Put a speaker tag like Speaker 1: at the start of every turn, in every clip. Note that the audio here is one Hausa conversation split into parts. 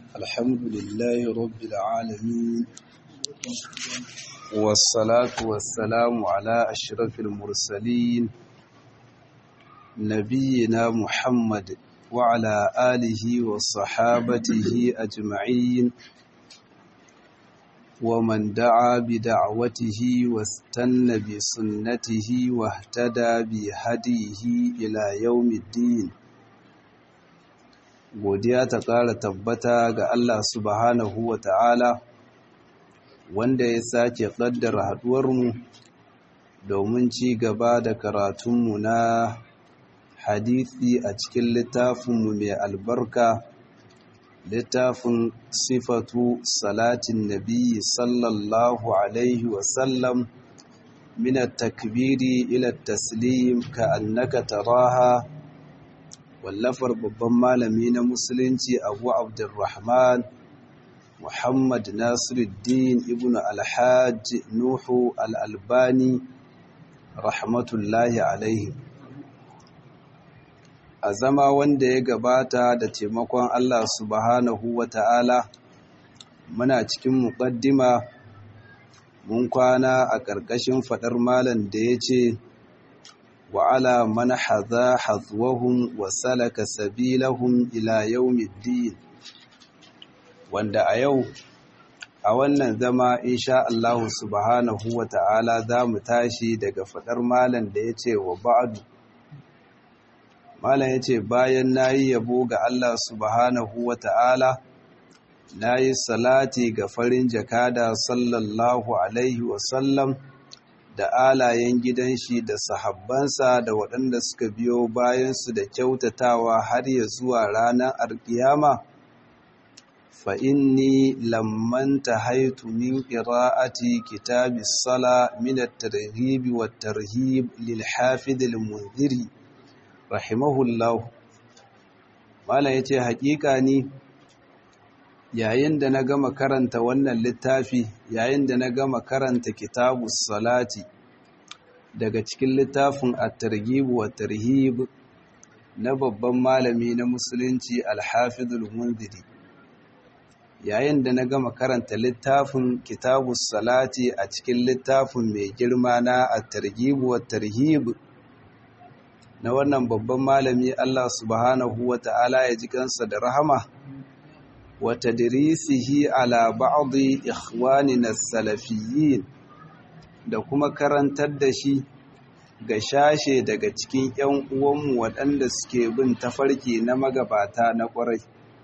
Speaker 1: الحمد لله رب العالمين والصلاة والسلام على أشرف المرسلين نبينا محمد وعلى آله وصحابته أجمعين ومن دعا بدعوته واستنى بسنته واهتدى بهديه إلى يوم الدين godiya ta ƙara tabbata ga Allah subhanahu wa ta'ala wanda ya sake ƙaddara haɗuwarmu domin ci gaba da karatunmu na hadithi a cikin littafinmu mai albarka littafin sifatu salatin nabi sallallahu alaihi wasallam min takbiri ila taslim ka annaka taraha wallafar babban malami na musulunci abu abdurrahman muhammad nasiruddin ibn alhaji nuhu al'albani rahmatullahi alaihi a zama wanda ya gabata da taimakon allah subhanahu wa ta'ala muna cikin muƙaddima mun kwana a ƙarƙashin faɗar malam da ya ce وعلى من حذا حذوهم وسلك سبيلهم إلى يوم الدين wanda a yau a wannan zama insha Allah subhanahu wa ta'ala za mu tashi daga faɗar malam da ya ce wa ba'adu malam ya ce bayan na yi yabo ga Allah subhanahu wa ta'ala na yi salati ga farin jakada sallallahu alaihi wasallam da alayen gidan shi da sahabbansa da waɗanda suka biyo bayansu da kyautatawa har ya zuwa ranar alkiyama fa inni lamman tahaitu min qira'ati kitabis sala min at-targhib wat-tarhib lil hafid al-munziri rahimahullah mala yace haƙiƙa ni yayin da na gama karanta wannan littafi yayin da na gama karanta kitabus salati daga cikin littafin at-targhib wa tarhib na babban malami na musulunci al-hafizul munziri yayin da na gama karanta littafin kitabus salati a cikin littafin mai girma na at-targhib wa tarhib na wannan babban malami Allah subhanahu wa ta'ala ya ji kansa da rahama وتدريسه على بعض إخواننا السلفيين da kuma karantar da shi ga shashe daga cikin 'yan uwanmu waɗanda suke bin tafarki na magabata na ƙwarai.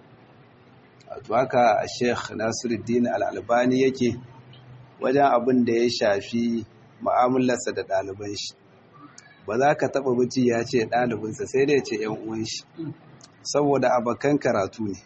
Speaker 1: Wato haka a Sheikh Nasiruddin Al'albani yake wajen abin da ya shafi mu'amalarsa da ɗaliban shi. Ba za ka taɓa buci ya ce ɗalibinsa sai dai ce 'yan uwan shi, saboda abokan karatu ne.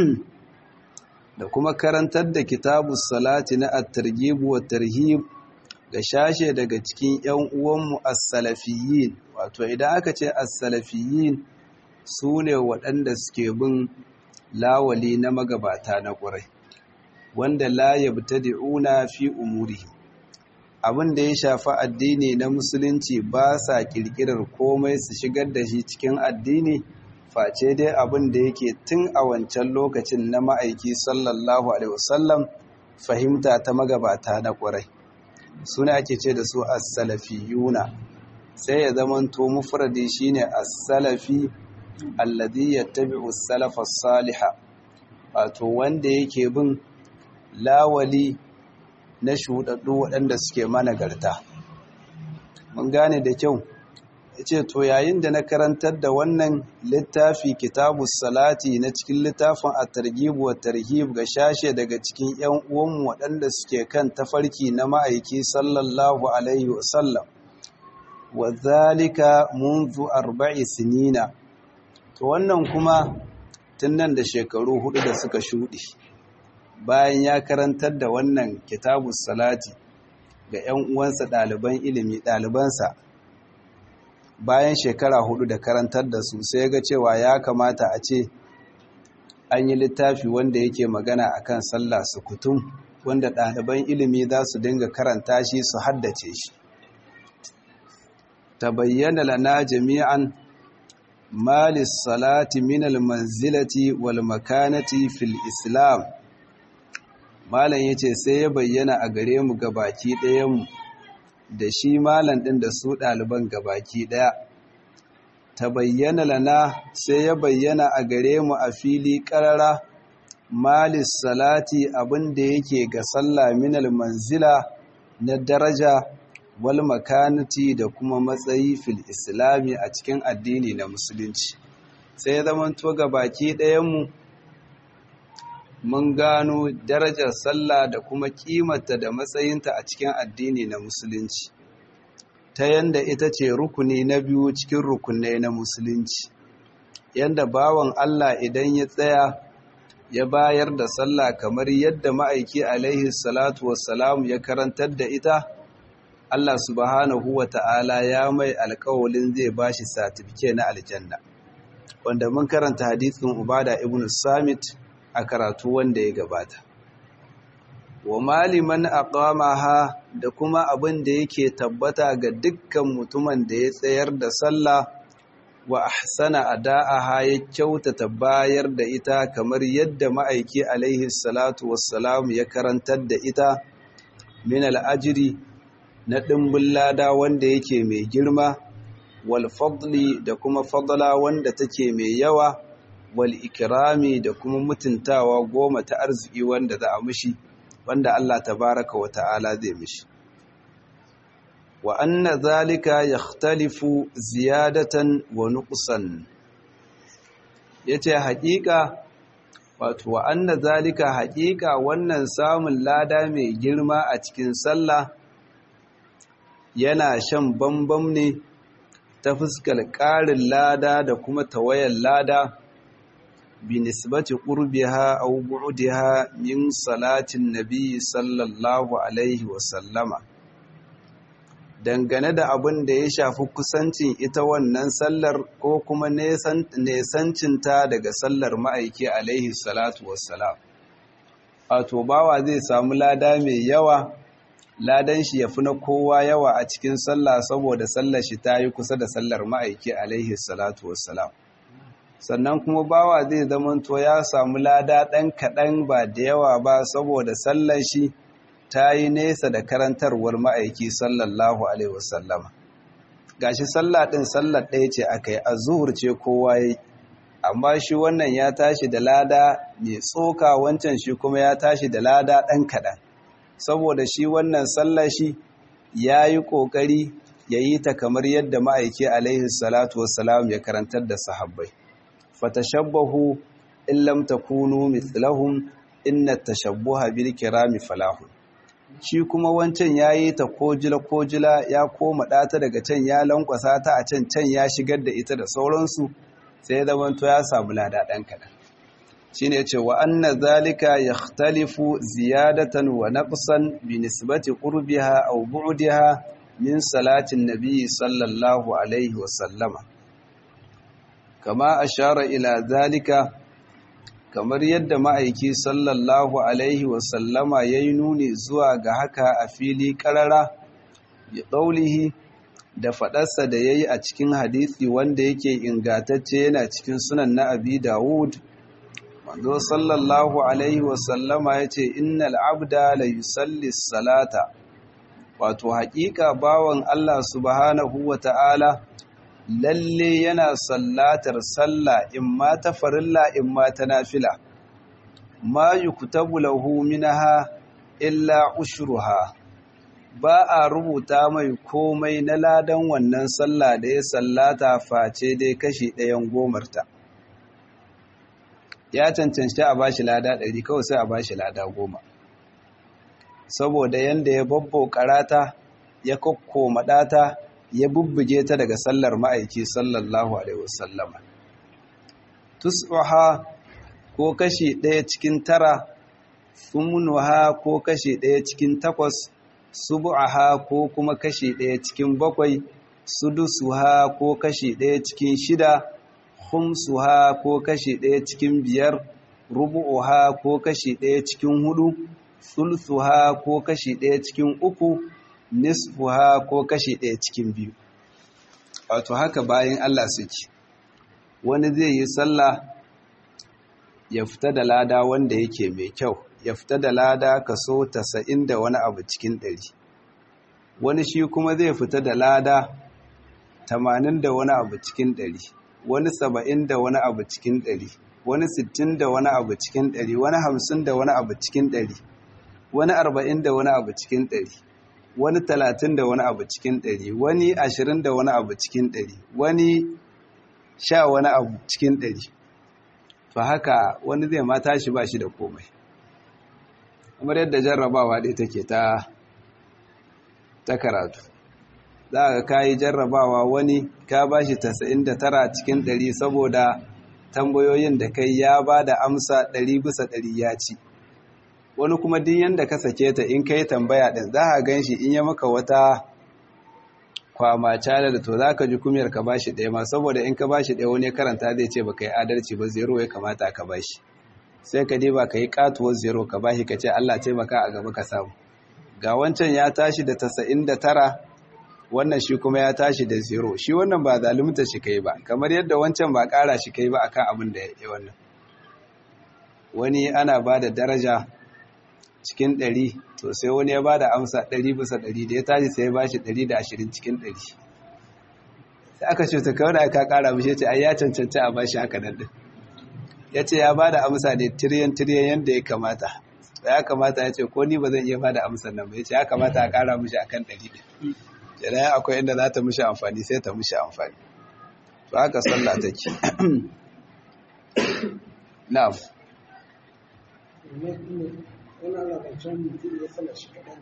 Speaker 1: da kuma karantar da kitabus salati na at-targhib wa tarhib ga shashe daga cikin ƴan uwanmu as-salafiyyin wato idan aka ce as-salafiyyin sune waɗanda suke bin lawali na magabata na ƙurai wanda la yabtadi'una fi umurihi abin da ya shafi addini na musulunci ba sa kirkirar komai su shigar da shi cikin addini face dai abin da yake tun a wancan lokacin na ma'aiki sallallahu alaihi wasallam fahimta ta magabata na ƙwarai suna ake ce da su as-salafiyuna sai ya zamanto mufradi shine as-salafi alladhi yattabi'u as-salafa as-saliha wato wanda yake bin lawali na shudaddu waɗanda suke managarta mun gane da kyau ce to yayin da na karantar da wannan littafi kitabus salati na cikin littafin at-targhib wa tarhib ga shashe daga cikin ƴan uwanmu waɗanda suke kan tafarki na ma'aiki sallallahu alaihi wasallam wa zalika munzu arba'i sinina to wannan kuma tun nan da shekaru hudu da suka shuɗe bayan ya karantar da wannan kitabus salati ga ƴan uwansa ɗaliban ilimi ɗalibansa bayan shekara hudu da karantar da su sai ga cewa ya kamata a ce an yi littafi wanda yake magana akan sallah su kutum wanda ɗaliban ilimi za su dinga karanta shi su haddace shi ta bayyana lana jami'an malis salati minal manzilati wal makanati fil islam malam yace sai ya bayyana a gare mu gabaki ɗayan mu da shi malam ɗin da su ɗaliban gabaki ɗaya ta bayyana lana sai ya bayyana a gare mu a fili ƙarara malis salati abin da yake ga sallah minal manzila na daraja wal makanati da kuma matsayi fil islami a cikin addini na musulunci sai ya zamanto ga baki ɗayanmu mun gano darajar sallah da kuma kimanta da matsayinta a cikin addini na musulunci ta yanda ita ce rukuni na biyu cikin rukunai na musulunci yanda bawan Allah idan ya tsaya ya bayar da sallah kamar yadda ma'aiki alaihi salatu wassalam ya karantar da ita Allah subhanahu wa ta'ala ya mai alkawalin zai ba shi satifike na aljanna wanda mun karanta hadithin ubada ibn samit a karatu wanda ya gabata wa maliman aqamaha da kuma abin da yake tabbata ga dukkan mutumin da ya tsayar da sallah wa ahsana ada'aha ya kyautata bayar da ita kamar yadda ma'aiki alaihi salatu wassalam ya karantar da ita min al'ajiri na ɗimbin lada wanda yake mai girma wal fadli da kuma fadla wanda take mai yawa wal ikirami da kuma mutuntawa goma ta arziki wanda za a mishi wanda Allah tabaraka wa ta'ala zai mishi wa anna zalika yakhtalifu ziyadatan wa nuqsan yace haƙiƙa wato wa anna zalika haƙiƙa wannan samun lada mai girma a cikin sallah yana shan bambam ne ta fuskar ƙarin lada da kuma tawayar lada bi nisbati qurbiha aw bu'diha min salatin nabi sallallahu alaihi wa sallama dangane da abin da ya shafi kusancin ita wannan sallar ko kuma nesancinta daga sallar ma'aiki alaihi salatu wassalam wato bawa zai samu lada mai yawa ladan shi ya fi na kowa yawa a cikin sallah saboda sallar shi ta yi kusa da sallar ma'aiki alaihi salatu wassalam sannan kuma bawa zai zamanto ya samu lada ɗan kaɗan ba da yawa ba saboda sallar shi ta yi nesa da karantarwar ma'aiki sallallahu alaihi wasallama gashi sallah ɗin sallar ɗaya ce aka yi a zuhur ce kowa yi amma shi wannan ya tashi da lada mai tsoka wancan shi kuma ya tashi da lada ɗan kaɗan saboda shi wannan sallar shi ya yi ƙoƙari ya yi ta kamar yadda ma'aiki alaihi salatu wassalam ya karantar da sahabbai fatashabbahu in lam takunu mithlahum inna tashabbuha bil kirami falahu shi kuma wancan yayi ta kojila kojila ya koma ɗata daga can ya lankwasa ta a can can ya shigar da ita da sauransu sai zaman to ya samu lada ɗan kaɗan shine ce wa anna zalika yakhtalifu ziyadatan wa naqsan bi nisbati qurbiha aw bu'diha min salatin nabi sallallahu alaihi wa sallama kama ashara ila zalika kamar yadda ma'aiki sallallahu alaihi wa sallama yayi nuni zuwa ga haka a fili karara bi qaulihi da faɗarsa da yayi a cikin hadisi wanda yake ingatacce yana cikin sunan na abi dawud manzo sallallahu alaihi wasallama ya ce innal abda la yusalli salata wato haƙiƙa bawan Allah subhanahu wa ta'ala lalle yana sallatar sallah in ma ta farilla in ma ta nafila ma yuktabu lahu minha illa ushruha ba a rubuta mai komai na ladan wannan sallah da ya sallata face dai kashi ɗayan gomarta ya cancanci a bashi lada ɗari kawai sai a bashi lada goma saboda yanda ya babbo karata ya kokkoma ɗata ya bubbuge ta daga sallar ma'aiki sallallahu alaihi wasallama tus'uha ko kashi ɗaya cikin tara sumunuha ko kashi ɗaya cikin takwas subu'aha ko kuma kashi ɗaya cikin bakwai sudusuha ko kashi ɗaya cikin shida khumsuha ko kashi ɗaya cikin biyar rubu'uha ko kashi ɗaya cikin hudu sulsuha ko kashi ɗaya cikin uku nisfuha ko kashi ɗaya cikin biyu wato haka bayan Allah suke wani zai yi sallah ya fita da lada wanda yake mai kyau ya fita da lada kaso tasa'in da wani abu cikin ɗari wani shi kuma zai fita da lada tamanin da wani abu cikin ɗari wani saba'in da wani abu cikin ɗari wani sittin da wani abu cikin ɗari wani hamsin da wani abu cikin ɗari wani arba'in da wani abu cikin ɗari wani talatin da wani abu cikin ɗari wani ashirin da wani abu cikin ɗari wani sha wani abu cikin ɗari to haka wani zai ma tashi ba shi da komai kamar yadda jarrabawa ɗaya take ta ta karatu za ka kayi jarrabawa wani ka ba shi tara cikin ɗari saboda tambayoyin da kai ya ba da amsa ɗari bisa ɗari ya ci wani kuma din yanda ka sake ta in kai tambaya ɗin za a gan shi in ya maka wata kwama cala da to za ka ji kumiyar ka bashi ɗaya ma saboda in ka bashi ɗaya wani karanta zai ce ba ka yi adalci ba zero ya kamata ka bashi sai ka ba ka yi katuwar zero ka bashi ka ce Allah taimaka a gaba ka samu ga wancan ya tashi da tasa'in da tara wannan shi kuma ya tashi da zero shi wannan ba zalunta shi kai ba kamar yadda wancan ba ƙara shi kai ba akan abin da ya yi wannan wani ana ba da daraja cikin ɗari to sai wani ya ba da amsa ɗari bisa ɗari da ya tashi sai ya ba shi ɗari da ashirin cikin ɗari sai aka ce ta kawai aka ƙara mishi ce ai ya cancanci a bashi haka nan ɗin ya ce ya ba da amsa ne tiriyan tiriyan yadda ya kamata ya kamata ya ce ko ni ba zan iya ba da amsar nan ba ya ce ya kamata a ƙara mishi akan ɗari ɗin kenan akwai inda za ta mishi amfani sai ta mishi amfani to haka sallah take na'am
Speaker 2: wani ana zancen mutum ya sana shi kaɗan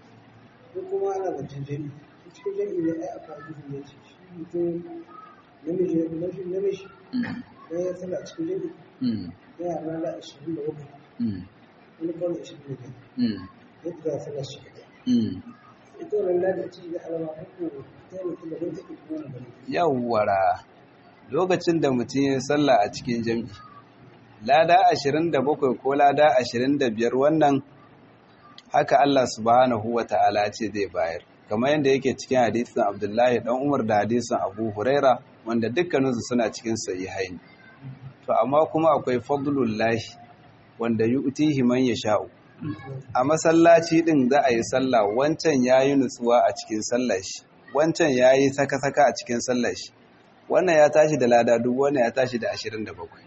Speaker 2: ko kuma ana zancen jami cikin jami ne ai aka gudu ya ce shi mutum namiji namiji namiji da ya sana cikin jami ya yara da ashirin da bakwai wani kawai ashirin da biyar yadda za a sana shi kaɗan ita wannan lada ce da alama ko ta yi mutum da wani take kuma na bane
Speaker 1: yawwara lokacin da mutum ya sallah a cikin jam'i lada ashirin da bakwai ko lada ashirin da biyar wannan haka Allah subhanahu wa ta'ala ce zai bayar kamar yadda yake cikin hadisin abdullahi dan umar da hadisin abu huraira wanda dukkaninsu suna cikin sahihain to amma kuma akwai fadlullahi wanda yu'tihi man yasha'u a masallaci din za a yi sallah wancan yayi nutsuwa a cikin sallar shi wancan yayi saka-saka a cikin sallar shi wannan ya tashi da lada duk wannan ya tashi da ashirin da bakwai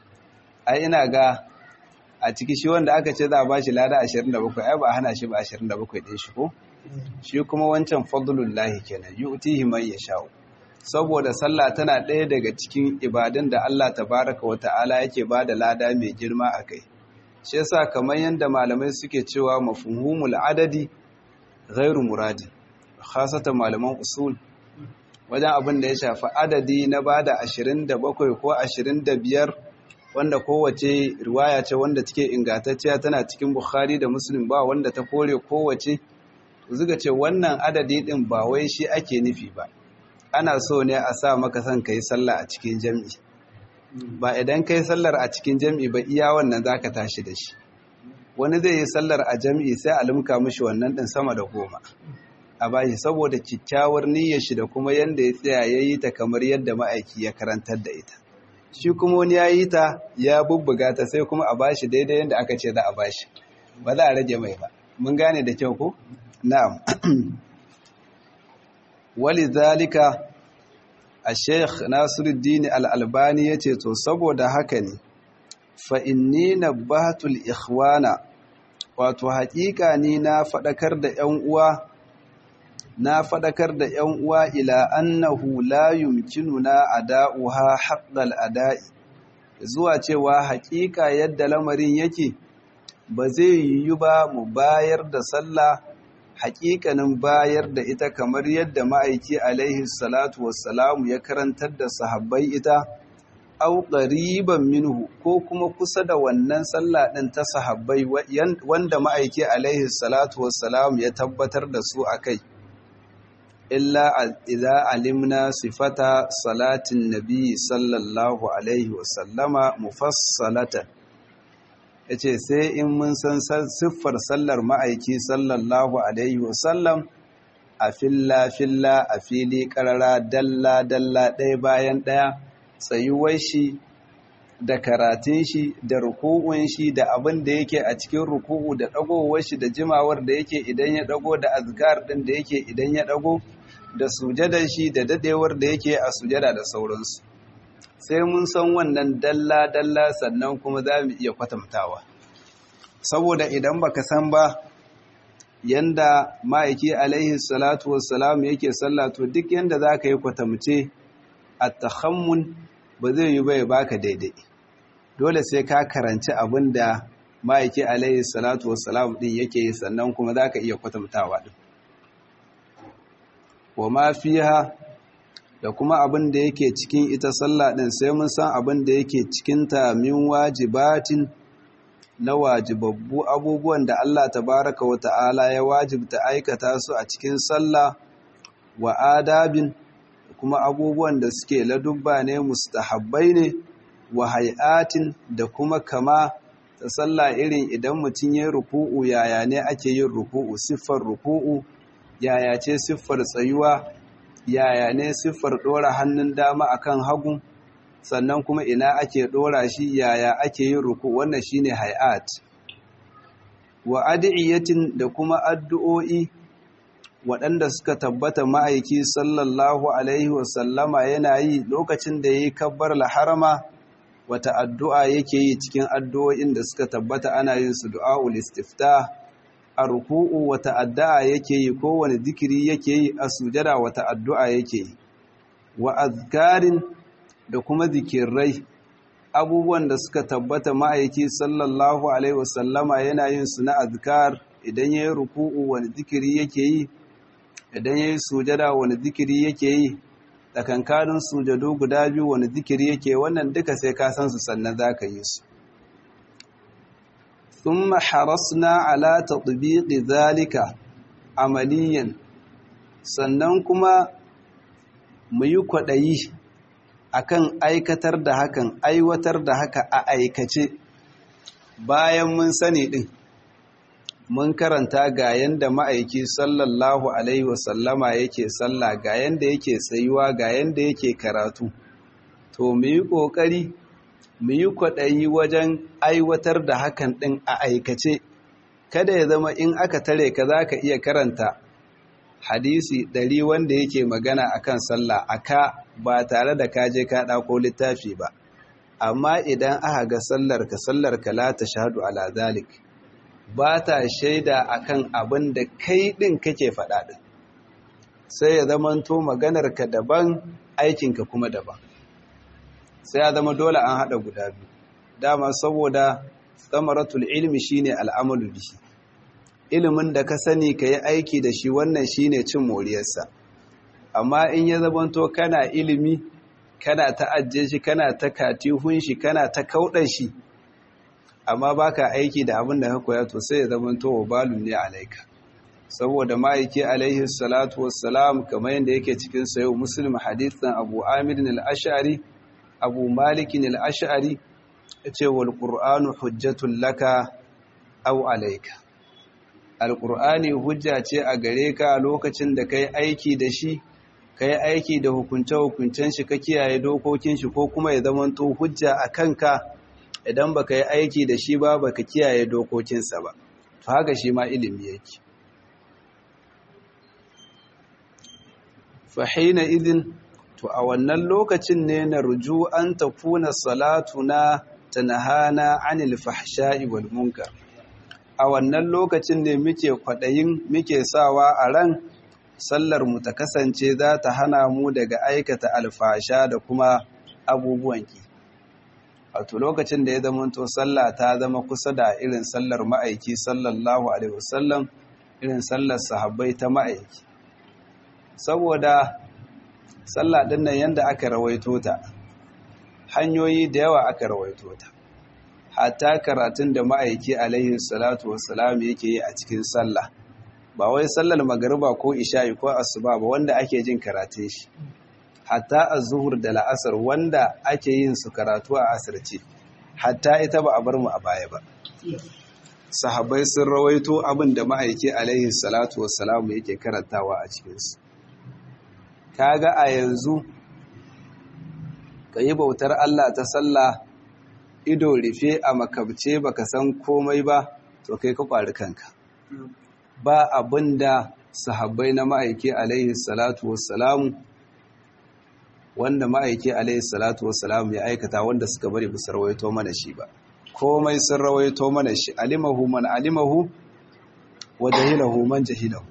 Speaker 1: ai ina ga a ciki shi wanda aka ce za a bashi lada 27 ai ba a hana shi ba 27 din shi ko shi kuma wancan fadlullahi kenan yu'tihi man yasha'u saboda sallah tana ɗaya daga cikin ibadun da Allah tabaraka wa ta'ala yake bada lada mai girma akai shi yasa kamar yanda malamai suke cewa mafhumul adadi ghairu muradi khasatan malaman usul wajen abin da ya shafi adadi na bada 27 ko 25 wanda kowace riwaya ce wanda take ingantacciya tana cikin Bukhari da Muslim ba wanda ta kore kowace zuga ce wannan adadi din ba wai shi ake nufi ba ana so ne a sa maka son kai sallah a cikin jami'i ba idan kai sallar a cikin jami'i ba iya wannan zaka tashi da shi wani zai yi sallar a jami'i sai a limka mishi wannan din sama da goma a bashi saboda kyakkyawar niyyar shi da kuma yanda ya tsaya yayi ta kamar yadda ma'aiki ya karantar da ita shi kuma wani ya yi ta ya bubbuga ta sai kuma a bashi daidai yadda aka ce za a bashi ba za a rage mai ba mun gane da kyau ko na'am wali zalika a sheikh nasiruddin al'albani ya ce to saboda haka ne fa inni nabbatul ikhwana wato haƙiƙa ni na faɗakar da 'yan uwa na faɗakar da ‘yan uwa ila annahu la yumkinuna ada'uha haqqal ada'i zuwa cewa haƙiƙa yadda lamarin yake ba zai yiwu ba mu bayar da sallah haƙiƙanin bayar da ita kamar yadda ma'aiki alaihi salatu wassalamu ya karantar da sahabbai ita au qariban minhu ko kuma kusa da wannan sallah ɗin ta sahabbai wanda ma'aiki alaihi salatu wassalamu ya tabbatar da su akai illa idza alimna sifata salatin nabi sallallahu alaihi wasallama mufassalatan yace sai in mun san siffar sallar ma'aiki sallallahu alaihi wasallam a filla filla a fili karara dalla dalla ɗaya bayan ɗaya tsayuwar shi da karatun shi da ruku'un shi da abin da yake a cikin ruku'u da dagowar shi da jimawar da yake idan ya dago da azkar din da yake idan ya dago da sujadar shi da dadewar da yake a sujada da sauransu sai mun san wannan dalla dalla sannan kuma za mu iya kwatantawa saboda idan baka san ba yanda ma'aiki alaihi salatu wassalam yake sallah to duk yanda za ka yi kwatamce a tahammun ba zai yi bai baka daidai dole sai ka karanci abin da ma'aiki alaihi salatu wassalam din yake yi sannan kuma za ka iya kwatantawa din wa ma fiha da kuma abin da yake cikin ita sallah din sai mun san abin da yake cikinta min wajibatin na wajibabbu abubuwan da Allah tabaraka wa ta'ala ya wajibta aikata su a cikin sallah wa adabin kuma abubuwan da suke ladubba ne mustahabbai ne wa hay'atin da kuma kama ta sallah irin idan mutum ya ruku'u yaya ne ake yin ruku'u siffar ruku'u yaya ce siffar tsayuwa yaya ne siffar ɗora hannun dama akan hagu sannan kuma ina ake ɗora shi yaya ake yin ruku wannan shine hay'at wa adiyatin da kuma addu'o'i waɗanda suka tabbata ma'aiki sallallahu alaihi wasallama yana yi lokacin da yayi kabbar harama wata addu'a yake yi cikin addu'o'in da suka tabbata ana yin su du'aul istiftah a ruku'u wata addu'a yake yi kowane zikiri yake yi a sujada wata addu'a yake yi wa azkarin da kuma zikirai abubuwan da suka tabbata ma'aiki sallallahu alaihi wasallama yana yin su na azkar idan ya yi ruku'u wani zikiri yake yi idan ya yi sujada wani zikiri yake yi tsakankanin sujadu guda biyu wani zikiri yake wannan duka sai ka san su sannan za ka yi su ثم حرصنا على تطبيق ذلك عمليا sannan kuma mu yi kwaɗayi akan aikatar da hakan aiwatar da haka a aikace bayan mun sani ɗin mun karanta ga yanda ma'aiki sallallahu alaihi wasallama yake sallah ga yanda yake tsayuwa ga yanda yake karatu to mu yi ƙoƙari mu yi kwaɗayi wajen aiwatar da hakan ɗin a aikace kada ya zama in aka tare ka za ka iya karanta hadisi ɗari wanda yake magana akan sallah aka ba tare da kaje ka ɗako littafi ba amma idan aka ga sallar ka sallar ka la ta shahadu ala zalik ba ta shaida akan abin da kai ɗin kake faɗa ɗin sai ya zamanto maganar ka daban aikinka kuma daban sai ya zama dole an haɗa guda biyu dama saboda samaratul ilmi shine al'amalu bihi ilimin da ka sani ka yi aiki da shi wannan shine cin moriyarsa amma in ya zamanto kana ilimi kana ta ajiye shi kana ta katihun shi kana ta kauɗan shi amma baka aiki da abin da ka koya to sai ya zamanto wa balun ne alaika saboda ma'aiki alaihi salatu wassalam kamar yadda yake cikin sayo muslim hadithan abu amir al-ash'ari abu malikin al'ash'ari ya ce wal ƙur'anu hujjatun laka au alaika alƙur'ani hujja ce a gare ka lokacin da ka yi aiki da shi ka yi aiki da hukunce-hukuncen shi ka kiyaye dokokin shi ko kuma ya zamanto hujja a kanka idan ba ka yi aiki da shi ba ba ka kiyaye dokokinsa ba to haka shi ma ilimi yake fahina idin to a wannan lokacin ne na ruju an tafuna salatuna tanahana anil fahsha'i wal munkar a wannan lokacin ne muke kwadayin muke sawa a ran sallar mu ta kasance za ta hana mu daga aikata alfasha da kuma abubuwan ki wato lokacin da ya zama to sallah ta zama kusa da irin sallar ma'aiki sallallahu alaihi wasallam irin sallar sahabbai ta ma'aiki saboda sallah din nan yanda aka rawaito ta hanyoyi da yawa aka rawaito ta hatta karatun da ma'aiki alaihi salatu wassalam yake yi a cikin sallah ba wai sallar magariba ko isha'i ko asuba ba wanda ake jin karatun shi hatta az-zuhur da la'asar wanda ake yin su karatu a asirce hatta ita ba a bar mu a baya ba sahabbai sun rawaito abin da ma'aiki alaihi salatu wassalam yake karantawa a cikinsu kaga a yanzu ka yi bautar Allah ta sallah ido rufe a makabce baka san komai ba to kai ka kwari kanka ba abin da sahabbai na ma'aiki alaihi salatu wassalamu wanda ma'aiki alaihi salatu wassalamu ya aikata wanda suka bari bisa rawaito mana shi ba komai sun rawaito mana shi alimahu man alimahu wa jahilahu man jahilahu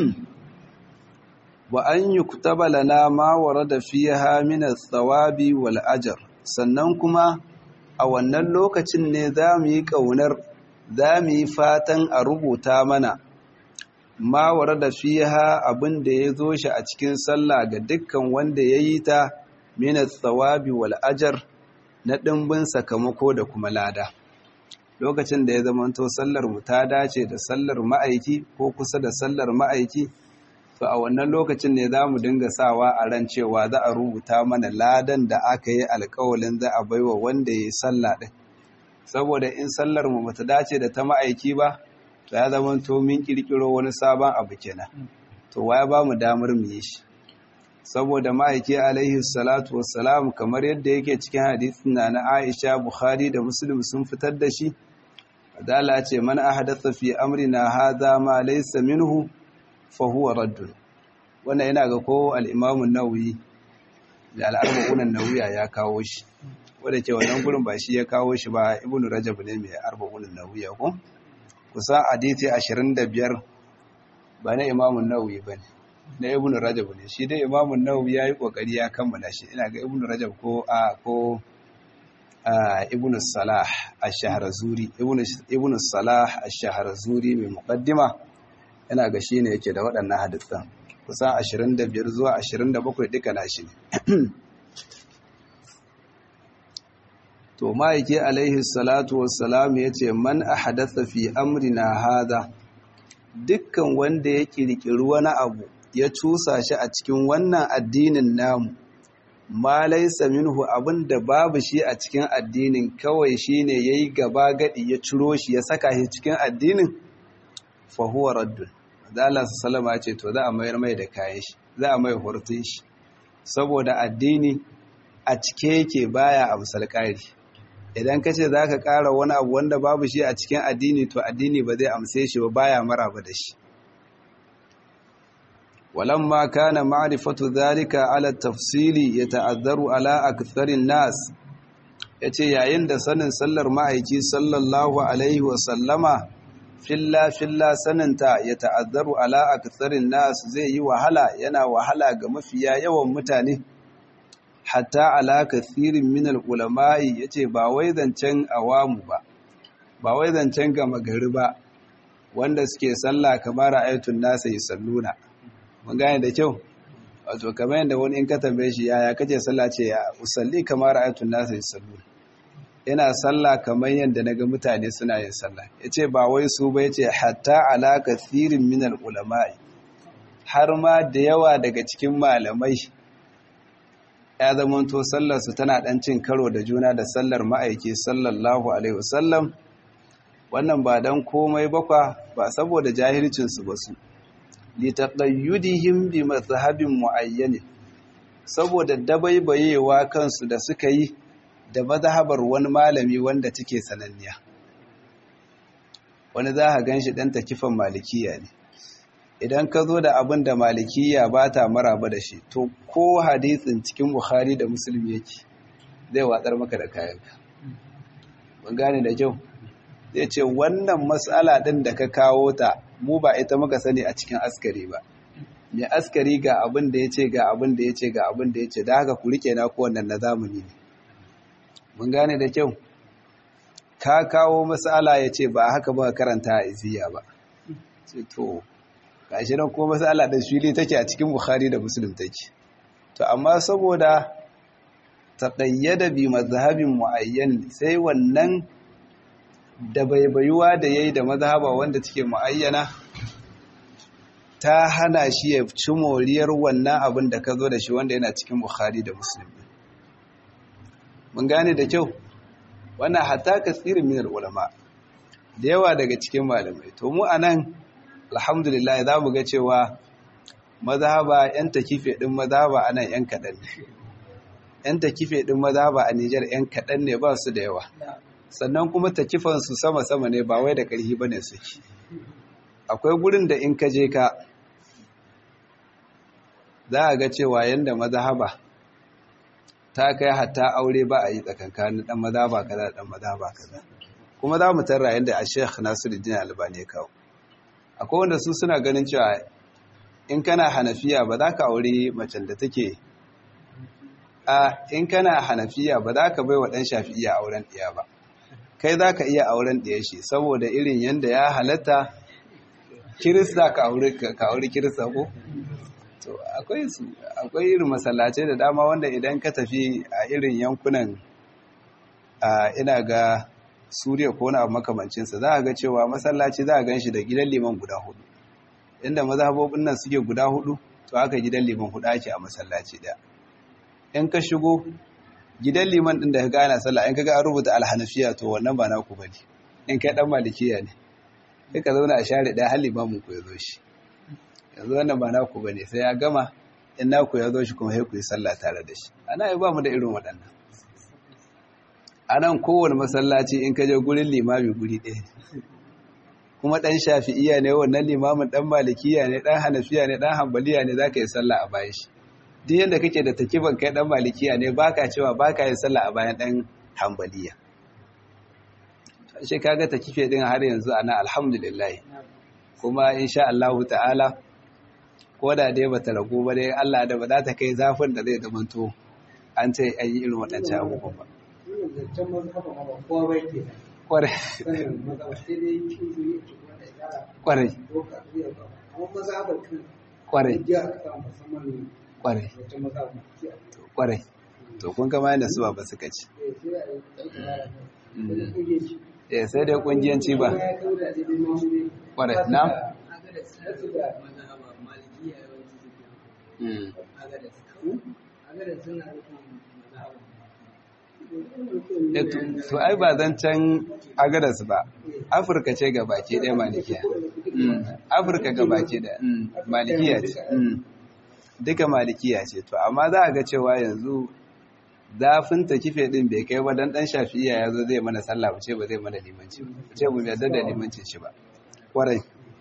Speaker 1: wa an yuktaba lana ma warada fiha min ath-thawabi wal ajr sannan kuma a wannan lokacin ne za mu yi ƙaunar za mu yi fatan a rubuta mana ma warada fiha abin da ya zo shi a cikin sallah ga dukkan wanda ya yi ta min ath-thawabi wal ajr na ɗimbin sakamako da kuma lada lokacin da ya zamanto sallar mu ta dace da sallar ma'aiki ko kusa da sallar ma'aiki to a wannan lokacin ne za mu dinga sawa a ran cewa za a rubuta mana ladan da aka yi alkawalin za a baiwa wanda ya yi sallah ɗin saboda in sallar mu bata dace da ta ma'aiki ba to ya zama to min kirkiro wani sabon abu kenan to waya ba mu damar mu yi shi saboda ma'aiki alaihi salatu wassalam kamar yadda yake cikin hadisin na na Aisha Bukhari da Muslim sun fitar da shi adala ce man ahdatha fi amrina hadha ma laysa minhu fahuwa raddun wannan yana ga ko al'imamun nauyi da al'arba'unan nauyiya ya kawo shi wadda ke wannan gurin ba shi ya kawo shi ba ibn rajab ne mai arba'unan nauyiya ko kusa hadisi 25 ba na imamun nauyi ba ne na ibn rajab ne shi dai imamun nauyi ya yi kokari ya kammala shi ina ga ibn rajab ko a ko ibn salah ash-shahrazuri ibn salah ash-shahrazuri mai muqaddima yana ga shi ne yake da waɗannan hadisan kusan 25 zuwa 27 duka na shi ne to ma'aiki alaihi salatu wassalam ya ce man a hadasa fi amrina hada dukkan wanda ya kirkiri wani abu ya cusa shi a cikin wannan addinin namu ma laisa minhu abin da babu shi a cikin addinin kawai shine yayi gaba gadi ya ciro shi ya saka shi cikin addinin fa huwa raddun da Allah sallama ce to za a mayar mai da kayan shi za a mai hurtun shi saboda addini a cike yake baya amsal ƙari idan ka ce za ka ƙara wani abu wanda babu shi a cikin addini to addini ba zai amse shi ba baya maraba da shi walamma kana ma'rifatu dhalika ala tafsili yata'azzaru ala aktharin nas yace yayin da sanin sallar ma'aiki sallallahu alaihi wa sallama filla filla saninta ya ta'azzaru ala aktharin nas zai yi wahala yana wahala ga mafiya yawan mutane hatta ala kathirin min ulama'i yace ba wai zancen awamu ba ba wai zancen gama gari ba wanda suke sallah kamar ayatun nasa yusalluna mun gane da kyau wato kamar yadda wani in ka tambaye shi yaya kace sallah ce ya usalli kamar ayatun nasa yusalluna yana sallah kamar yadda naga mutane suna yin sallah yace ba wai su ba yace hatta ala kathirin min ulama'i har ma da yawa daga cikin malamai ya zamanto sallarsu tana ɗan cin karo da juna da sallar ma'aiki sallallahu alaihi wasallam wannan ba don komai bakwa ba saboda jahilcinsu ba su litaqayyudihim bi mazhabin muayyan saboda dabaibayewa kansu da suka yi da mazhabar wani malami wanda take sananniya wani za ka ganshi dan takifan malikiya ne idan ka zo da abin da malikiya ba ta maraba da shi to ko hadisin cikin bukhari da musulmi yake zai watsar maka da kayanka ban gane da kyau zai ce wannan matsala ɗin da ka kawo ta mu ba ita muka sani a cikin askari ba mai askari ga abin da ya ce ga abin da ya ce ga abin da ya ce da haka ku rike na kowannan na zamani ne mun gane da kyau ka kawo matsala ya ce ba haka ba karanta a iziya ba ce to gashi nan kuma matsala da fili take a cikin bukhari da muslim take to amma saboda taqayyada bi mazhabin muayyan sai wannan da baibayuwa da yayi da mazhaba wanda take muayyana ta hana shi ya ci moriyar wannan abin da ka zo da shi wanda yana cikin bukhari da muslim mun gane da kyau wannan hatta kasirin min ulama da yawa daga cikin malamai to mu anan alhamdulillah za mu ga cewa mazhaba yan takife din mazhaba anan yan kadan 'yan takife ɗin maza ba a Nijar 'yan kaɗan ne ba su da yawa sannan kuma takifansu sama-sama ne ba wai da ƙarfi ba ne suke akwai gurin da in ka je ka za a ga cewa yadda mazahaba ta kai hatta aure ba a yi tsakankanin ɗan mazaba kaza ɗan mazaba kaza kuma za mu tarra yadda a sheikh nasiruddin albani ya kawo akwai wanda su suna ganin cewa in kana hanafiya ba za ka aure macen da take a in kana hanafiya ba za ka bai wa ɗan shafi'iya auren ɗiya ba kai za ka iya auren ɗiya shi saboda irin yadda ya halatta kirista ka aure kirista ko to akwai su akwai irin masallacai da dama wanda idan ka tafi a irin yankunan a ina ga suriya ko na makamancinsa za a ga cewa masallaci za a gan shi da gidan liman guda hudu inda mazhabobin nan suke guda hudu to haka gidan liman hudu ake a masallaci daya in ka shigo gidan liman din da ka gana sallah in ka ga an rubuta alhanafiya to wannan ba naku bane in kai dan malikiya ne sai ka zauna a share daya har limamin ku ya zo shi yanzu wannan ba naku bane sai ya gama in naku ya zo shi kuma sai ku yi sallah tare da shi ana yi ba mu da irin waɗannan a nan kowane masallaci in ka je gurin limami guri ɗaya kuma ɗan shafi'iya ne wannan limamin ɗan malikiya ne ɗan hanafiya ne ɗan hambaliya ne za ka yi sallah a bayan shi duk yadda kake da takiban kai ɗan malikiya ne ba ka cewa ba ka yi sallah a bayan ɗan hambaliya shi kaga takife ɗin har yanzu ana alhamdulillah kuma insha Allah ta'ala ko da dai bata ragu ba dai Allah da ba za ta kai zafin da zai zamanto an ce an yi irin waɗancan abubuwan ba
Speaker 2: zancen mazhaba ma ba kowa bai ke da
Speaker 1: kwarai
Speaker 2: sanin mazhaba sai dai kin su yi ci wanda ya tsara
Speaker 1: kwarai
Speaker 2: ko ka iya ba amma mazhabar kan
Speaker 1: kwarai
Speaker 2: ya aka samu musamman
Speaker 1: kwarai
Speaker 2: zancen mazhaba ki a
Speaker 1: kwarai to kun kama yadda su ba suka ci
Speaker 2: eh sai a yi tsara da da kuje ci
Speaker 1: eh sai dai kungiyanci ba
Speaker 2: ya kauda da dai mamu ne
Speaker 1: kwarai na
Speaker 2: su da
Speaker 1: Mm. Eh, to- to ai ba zancen agadas ba afirka ce ga baki ɗaya malikiya Mm, afirka ga baki ɗaya Mm, malikiya ce Mm. duka malikiya ce to amma za a ga cewa yanzu zafin ta kife ɗin bai kai ba dan ɗan shafi'iya ya zo zai mana sallah mu ce ba zai mana limanci ba mu ce mu yarda da limancin shi ba kwarai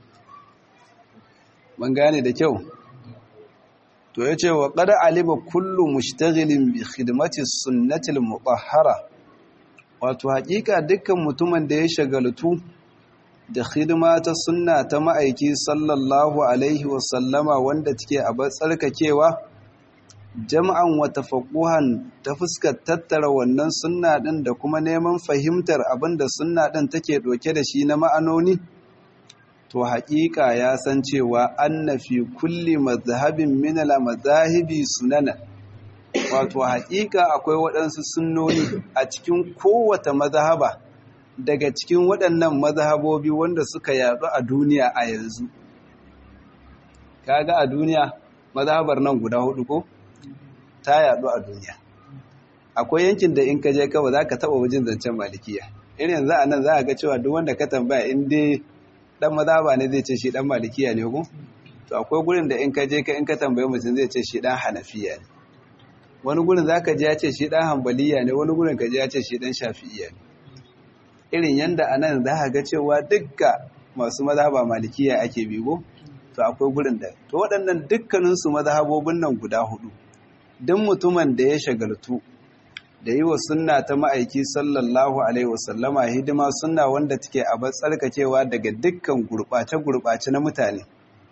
Speaker 1: mun gane da kyau to ya ce wa ƙada alima kullu mushtaghilin bi khidmati sunnatil mutahhara wato haƙiƙa dukkan mutumin da ya shagaltu da khidma ta sunna ta ma'aiki sallallahu alaihi wa sallama wanda take a tsarkakewa jam'an wa tafaquhan ta fuskar tattara wannan sunna din da kuma neman fahimtar abinda sunna din take doke da shi na ma'anoni to haƙiƙa ya san cewa anna fi kulli mazhabin min al mazahibi sunana wato haƙiƙa akwai waɗansu sunnoni a cikin kowace mazhaba daga cikin waɗannan mazhabobi wanda suka yaɗu a duniya a yanzu kaga a duniya mazhabar nan guda hudu ko ta yaɗu a duniya akwai yankin da in ka je kawai za ka taɓa wajen zancen malikiya irin yanzu a nan za a ga cewa duk wanda ka tambaya in dai dan mazhaba ne zai ce shi dan malikiya ne ko to akwai gurin da in ka je ka in ka tambaye mutum zai ce shi dan hanafiya ne wani gurin zaka ji ya ce shi dan hanbaliya ne wani gurin ka ji ya ce shi dan shafi'iya ne irin yanda anan za ka ga cewa dukka masu mazhaba malikiya ake bigo to akwai gurin da to waɗannan dukkanin su mazhabobin nan guda hudu duk mutumin da ya shagaltu da yi wa sunna ta ma'aiki sallallahu alaihi wasallama hidima sunna wanda take a tsarkakewa daga dukkan gurɓace-gurɓace na mutane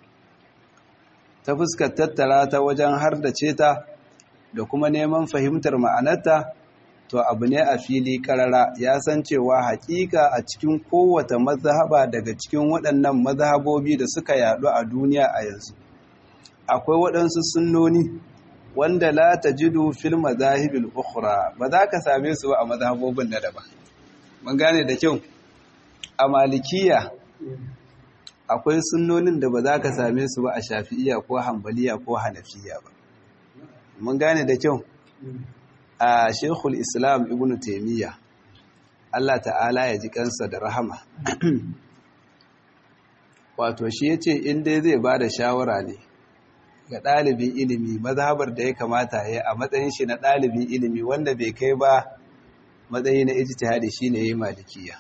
Speaker 1: ta fuskar tattara ta wajen har da ceta da kuma neman fahimtar ma'anarta to abu ne a fili karara ya san cewa hakika a cikin kowace mazhaba daga cikin waɗannan mazhabobi da suka yaɗu a duniya a yanzu akwai waɗansu sunnoni wanda la tajidu fil mazahibil ukhra ba za ka same su ba a mazhabobin na daban mun gane da kyau a malikiya akwai sunnonin da ba za ka same su ba a shafi'iya ko hanbaliya ko hanafiya ba mun gane da kyau a shekul islam ibn taimiyya Allah ta'ala ya ji kansa da rahama wato shi ya ce in dai zai ba da shawara ne ga ɗalibin ilimi mazhabar da ya kamata ya a matsayin shi na ɗalibin ilimi wanda bai kai ba matsayi na ijtihadi shine yayi malikiya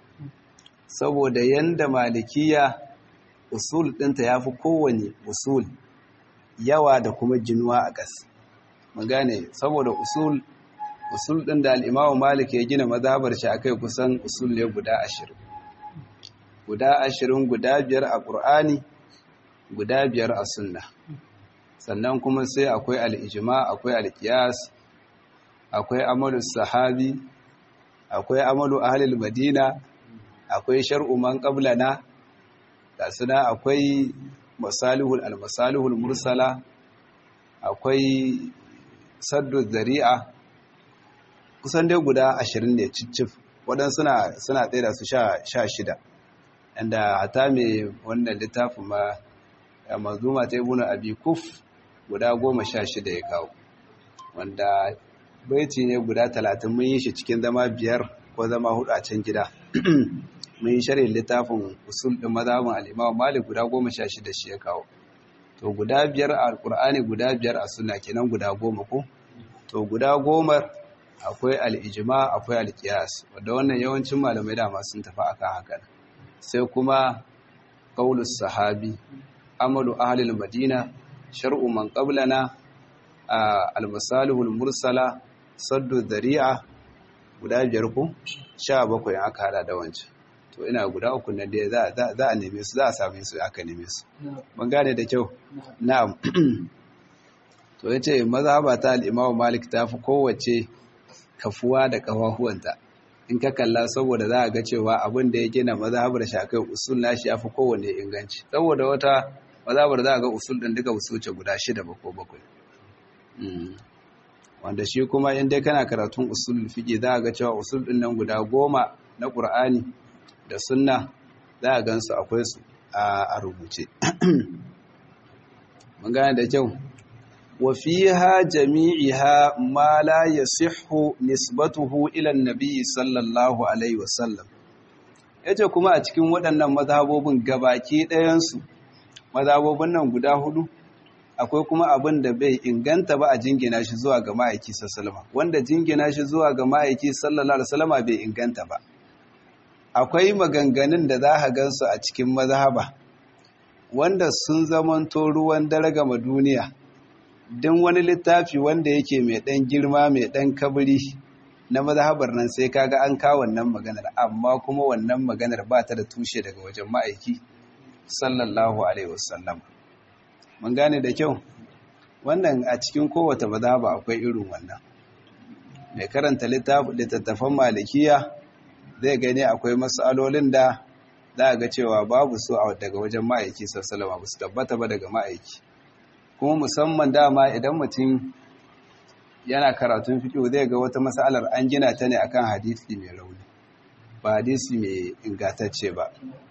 Speaker 1: saboda yanda malikiya usul ɗinta yafi kowane usul yawa da kuma jinuwa a ƙas mun gane saboda usul usul ɗin da al-Imam Malik ya gina mazhabar shi akai kusan usul ne guda ashirin. guda ashirin guda biyar a ƙur'ani guda biyar a sunna sannan kuma sai akwai al'ijima akwai al'kiyas akwai amalu sahabi akwai amalu ahalil madina akwai shar'u man qablana da suna akwai masalihul al-masalihul mursala akwai saddu zari'a kusan dai guda ashirin ne cicif waɗansu suna suna tsaye da su sha shida inda hata mai wannan littafin ma mazuma ta ibn abi kuf guda goma sha shida ya kawo wanda baiti ne guda talatin mun yi shi cikin zama biyar ko zama hudu a can gida mun yi shirin littafin usul ɗin mazhabin al'imam malik guda goma sha shida shi ya kawo to guda biyar a alƙur'ani guda biyar a suna kenan guda goma ko to guda goma akwai al'ijima akwai alƙiyas wadda wannan yawancin malamai dama sun tafi akan haka sai kuma qaulus sahabi amalu ahlil madina shar'u man qablana al-masalihul mursala saddu dhari'a guda biyar ku 17 aka hada da wancan to ina guda uku nan da za za a neme su za a same su aka neme su ban gane da kyau na'am to yace mazhaba ta al-Imam Malik ta fi kowace kafuwa da kafafuwanta in ka kalla saboda za a ga cewa abin da ya gina mazhabar shakai usul nashi ya fi kowanne inganci saboda wata mazhabar za a ga usul ɗin duka usul ce guda shida ba ko bakwai wanda shi kuma in dai kana karatun usul fiƙi za a ga cewa usul ɗin nan guda goma na ƙur'ani da sunna za a gansu akwai su a rubuce mun gane da kyau وفيها جميعها ما لا يصح نسبته إلى النبي صلى الله عليه وسلم yace kuma a cikin waɗannan mazhabobin gabaki ɗayansu mazhabobin nan guda hudu akwai kuma abin da bai inganta ba a jingina shi zuwa ga ma'aiki sallama wanda jingina shi zuwa ga ma'aiki sallallahu alaihi wasallama bai inganta ba akwai maganganun da za ka gansu a cikin mazhaba wanda sun zamanto ruwan daraga ma duniya don wani littafi wanda yake mai ɗan girma mai ɗan kabiri na mazhabar nan sai kaga an kawo wannan maganar amma kuma wannan maganar ba ta da tushe daga wajen ma'aiki sallallahu alaihi wasallam mun gane da kyau wannan a cikin kowace mazhaba akwai irin wannan mai karanta littattafan malikiya zai gani akwai matsalolin da za a ga cewa babu su daga wajen ma'aiki sallallahu alaihi ba su tabbata ba daga ma'aiki kuma musamman dama idan mutum yana karatun fiƙo zai ga wata matsalar an gina ta ne akan hadisi mai rauni ba hadisi mai ingantacce ba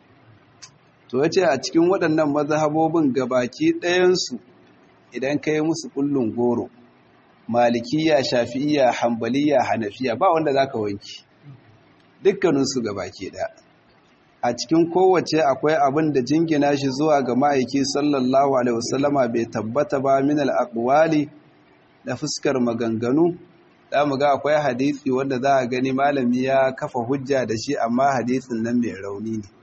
Speaker 1: to yace a cikin waɗannan mazhabobin gabaki ɗayansu idan ka yi musu kullun goro malikiya shafi'iya hambaliya hanafiya ba wanda za ka wanki dukkaninsu gabaki ɗaya a cikin kowace akwai abin da jingina shi zuwa ga ma'aiki sallallahu alaihi wasallama bai tabbata ba min al-aqwali da fuskar maganganu da mu ga akwai hadisi wanda za a gani malami ya kafa hujja da shi amma hadisin nan mai rauni ne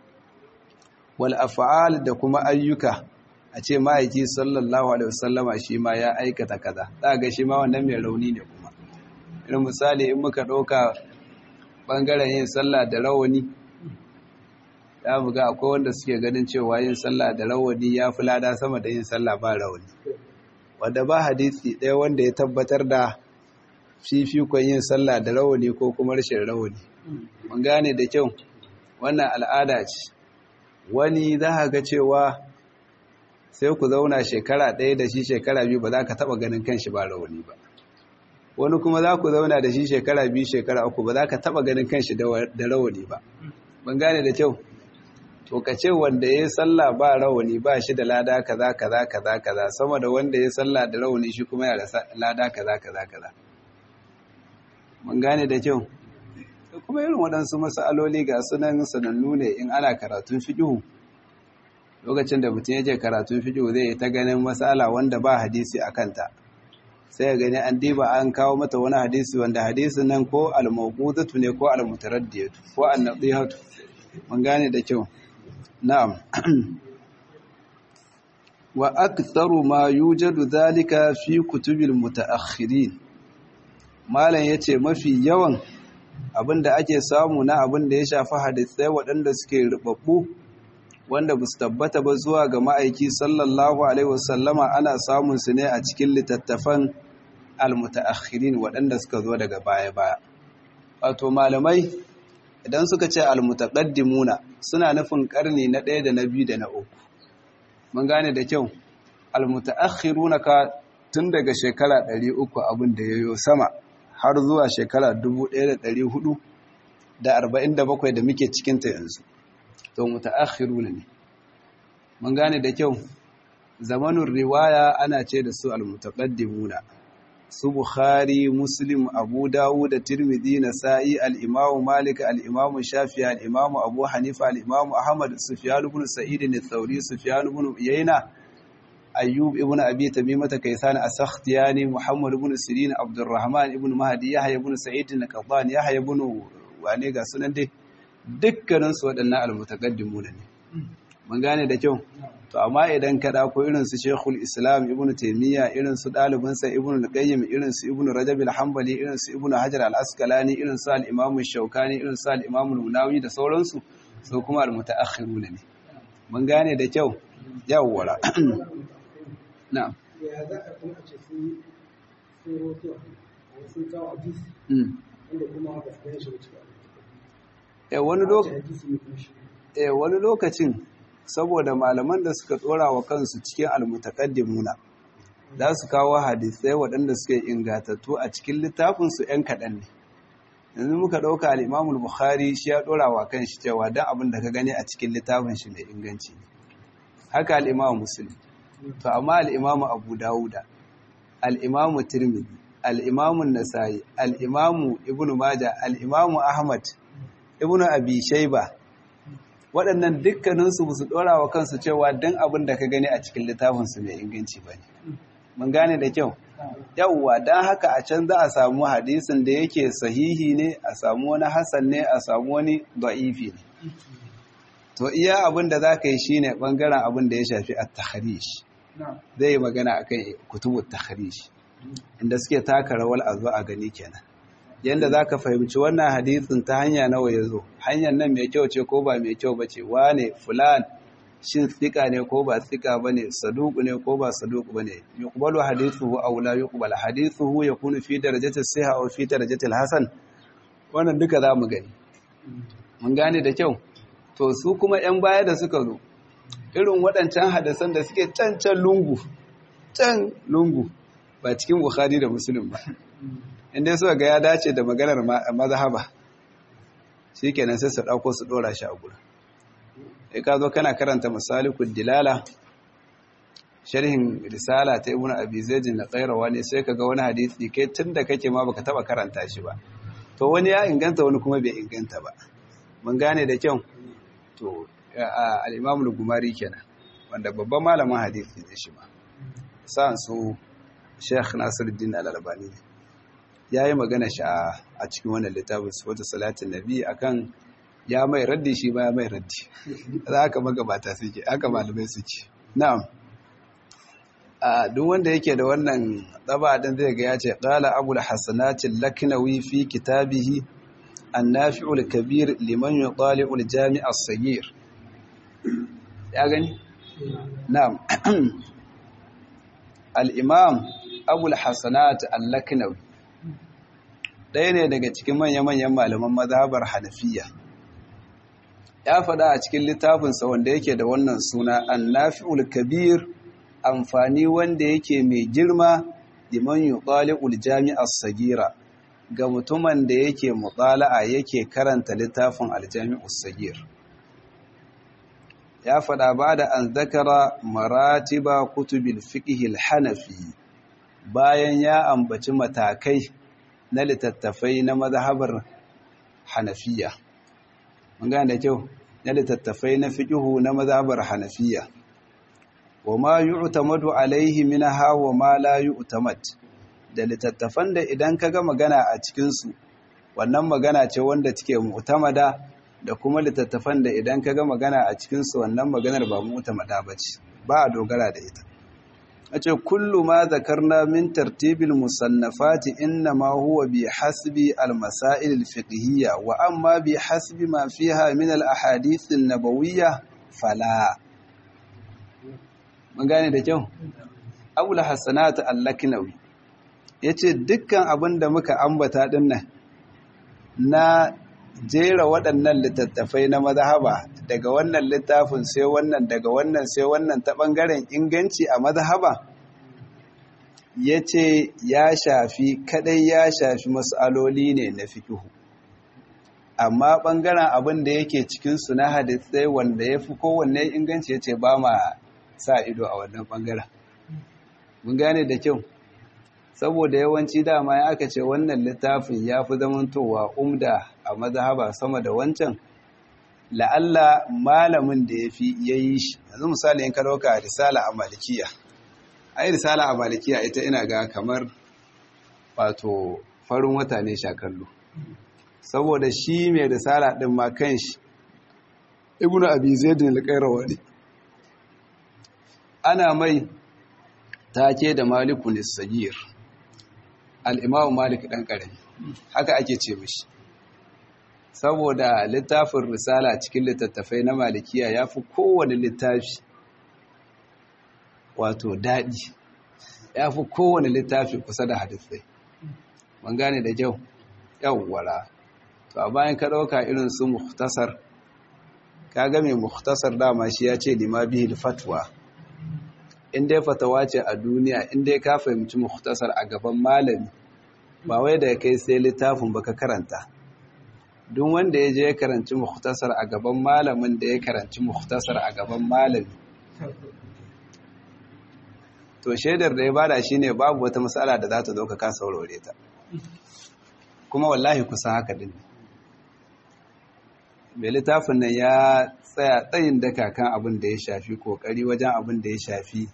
Speaker 1: wal af'al da kuma ayyuka a ce ma'aiki sallallahu alaihi wasallama shi ma ya aikata kaza za ga shi ma wannan mai rauni ne kuma irin misali in muka ɗauka ɓangaren yin sallah da rawani ya buga akwai wanda suke ganin cewa yin sallah da rawani ya fi lada sama da yin sallah ba rawani wanda ba hadisi ɗaya wanda ya tabbatar da fifikon yin sallah da rawani ko kuma rashin rawani mun gane da kyau wannan al'ada ce wani za ka ga cewa sai ku zauna shekara ɗaya da shi shekara biyu ba za ka taɓa ganin kanshi ba rawani ba wani kuma za ku zauna da shi shekara biyu shekara uku ba za ka taɓa ganin kanshi da rawani ba ban gane da kyau to ka ce wanda ya yi sallah ba rawani ba shi da lada kaza kaza kaza kaza sama da wanda ya sallah da rawani shi kuma ya da lada kaza kaza kaza mun gane da kyau kuma irin waɗansu masaloli ga sunan sanannu ne in ana karatun fiƙihu lokacin da mutum yake karatun fiqh zai ta ganin masala wanda ba hadisi a kanta sai ya gani an diba an kawo mata wani hadisi wanda hadisin nan ko al-mawqudatu ne ko al-mutaraddiyatu ko an-nadihatu mun gane da kyau na'am wa aktharu ma yujadu dhalika fi kutubil mutaakhirin malam yace mafi yawan abinda ake samu na abinda ya shafi hadisai waɗanda suke rubabbu wanda ba su tabbata ba zuwa ga ma'aiki sallallahu alaihi wasallama ana samun su ne a cikin littattafan almutaakhirin waɗanda suka zo daga baya-baya wato malamai idan suka ce almutaqaddimuna suna nufin karni na ɗaya da na biyu da na uku mun gane da kyau almutaakhiruna ka tun daga shekara 300 abin da yayo sama har zuwa shekara 1447 da muke cikin ta yanzu to mutaakhiruna ne mun gane da kyau zamanin riwaya ana ce da su almutaqaddimuna su Bukhari, Muslim, Abu Dawud da Tirmidhi, Nasa'i, al-Imam Malik, al-Imam Shafi'i, al-Imam Abu Hanifa, al-Imam Ahmad, Sufyan ibn Sa'id al-Thawri, Sufyan ibn Uyayna, Ayyub ibn Abi Tamimah Kaysan as-Sakhtiyani, Muhammad ibn Sirin, Abdurrahman ibn Mahdi, Yahya ibn Sa'id al-Qaddan, Yahya ibn wane ga sunan dai dukkanin su waɗannan al-mutaqaddimuna ne. Mun gane da kyau. to amma idan ka ko irin su Sheikhul Islam Ibn Taymiyyah irin su dalibinsa Ibn Al-Qayyim irin su Ibn Rajab Al-Hanbali irin su Ibn Hajar Al-Asqalani irin su Al-Imam Shawkani irin su Al-Imam Al-Munawi da sauransu su kuma al-mutaakhirun ne mun gane da kyau yawwara na'am
Speaker 2: ya za a kuma ce sun sun roto a sun kawo hadisi wanda kuma ba su gane shi ba cikin
Speaker 1: eh wani lokacin
Speaker 2: hadisi ne kuma shi
Speaker 1: eh wani lokacin saboda malaman da suka tsora wa kansu cikin almutaqaddimuna za su kawo hadisai waɗanda suke ingatattu a cikin littafinsu ‘yan kaɗan ne yanzu muka ɗauka al'imamul bukhari shi ya ɗora wa kan shi cewa don abin da ka gani a cikin littafin shi mai inganci ne haka al'imamu musulmi to amma al'imamu abu dawuda al'imamu tirmidhi al'imamu nasa'i al'imamu ibnu maja al'imamu ahmad ibnu abi shaiba waɗannan dukkaninsu ba su ɗora wa kansu cewa don abin da ka gani a cikin littafinsu mai inganci ba ne mun gane da kyau yauwa don haka a can za a samu hadisin da yake sahihi ne a samu wani hassan ne a samu wani da'ifi ne to iya abin da za ka yi shine ɓangaren abin da ya shafi a taharish zai yi magana a kan kutubu taharish inda suke taka rawar a zo a gani kenan yadda za ka fahimci wannan hadisin ta hanya nawa ya zo hanyar nan mai kyau ce ko ba mai kyau ba ce wane fulan shin tsika ne ko ba tsika ba ne saduku ne ko ba saduku ba ne yuqbalu hadithuhu aw la yuqbal hadithuhu yakunu fi darajati siha aw fi darajati hasan wannan duka za mu gani mun gane da kyau to su kuma yan baya da suka zo irin waɗancan hadisan da suke can can lungu can lungu ba cikin bukhari da muslim ba inda suka ga ya dace da maganar mazhaba shi kenan sai su ɗauko su ɗora shi a gurin ya ka zo kana karanta masalikul dilala sharhin risala ta ibn abi zaid na qairawa ne sai kaga wani hadisi kai tunda kake ma baka taba karanta shi ba to wani ya inganta wani kuma bai inganta ba mun gane da kyau to al-imam al-gumari kenan wanda babban malamin hadisi ne shi ma sa'an su Sheikh Nasiruddin Al-Albani ya yi magana shi a cikin wannan littafin wata salatin nabi akan ya mai raddi shi ba ya mai raddi za haka magabata suke haka malamai suke na'am a duk wanda yake da wannan tsaba din zai ga ya ce qala abul hasanati laknawi fi kitabihi an-nafi'ul kabir liman yutali'ul jami' as-saghir ya gani na'am al-imam abul hasanat al-laknawi ɗaya ne daga cikin manya-manyan malaman mazhabar hanafiya ya faɗa a cikin littafinsa wanda yake da wannan suna annafi'ul kabir amfani wanda yake mai girma liman yuqali'ul jami'ar sagira ga mutumin da yake mutsala'a yake karanta littafin aljami'us sagir ya faɗa ba da an zakara maratiba kutubil fiqhil hanafi bayan ya ambaci matakai na littattafai na mazhabar hanafiya mun gane da kyau na littattafai na fiqhu na mazhabar hanafiya wa ma yu'tamadu alaihi minha wa ma la yu'tamad da littattafan da idan kaga magana a cikin su wannan magana ce wanda take mu'tamada da kuma littattafan da idan kaga magana a cikin su wannan maganar ba mu'tamada bace ba a dogara da ita ace kullu ma zakarna min tartibil musannafati inna ma huwa bi hasbi al masail al fiqhiyya wa amma bi hasbi ma fiha min al ahadith an nabawiyya fala mun gane da kyau abul hasanat al-laknawi yace dukkan abin da muka ambata dinnan na jera waɗannan littattafai na mazhaba daga wannan littafin sai wannan daga wannan sai wannan ta ɓangaren inganci a mazhaba yace ya shafi kadai ya shafi mas'aloli ne na fikihu amma ɓangaren abin da yake cikin su na hadisai wanda ya fi kowanne inganci yace ba ma sa ido a wannan ɓangaren mun gane da kyau saboda yawanci dama ya aka ce wannan littafin ya fi zamantowa umda a mazhaba sama da wancan la'alla malamin da ya fi ya yi shi yanzu misali in ka dauka risala a malikiya ai risala a malikiya ita ina ga kamar wato farin wata ne shakallo saboda shi mai risala din ma kanshi ibnu abi zaidin al-qayrawani ana mai take da malikun sagir al'imamu malik ɗan ƙarami haka ake ce mishi saboda littafin risala cikin littattafai na malikiya ya fi kowane littafi wato daɗi ya fi kowane littafi kusa da hadisai man gane da kyau yawwara to a bayan ka ɗauka irin su muhtasar ka ga mai muhtasar dama shi ya ce lima bihil fatwa in dai fatawa ce a duniya in dai ka fahimci muhtasar a gaban malami ba wai da kai sai littafin baka karanta duk wanda ya je ya karanci muhtasar a gaban malamin da ya karanci muhtasar a gaban malami to shaidar da ya bada shine babu wata matsala da za ta zo ka kasa warware ta kuma wallahi kusa haka din mai littafin nan ya tsaya tsayin daka kan abin da ya shafi kokari wajen abin da ya shafi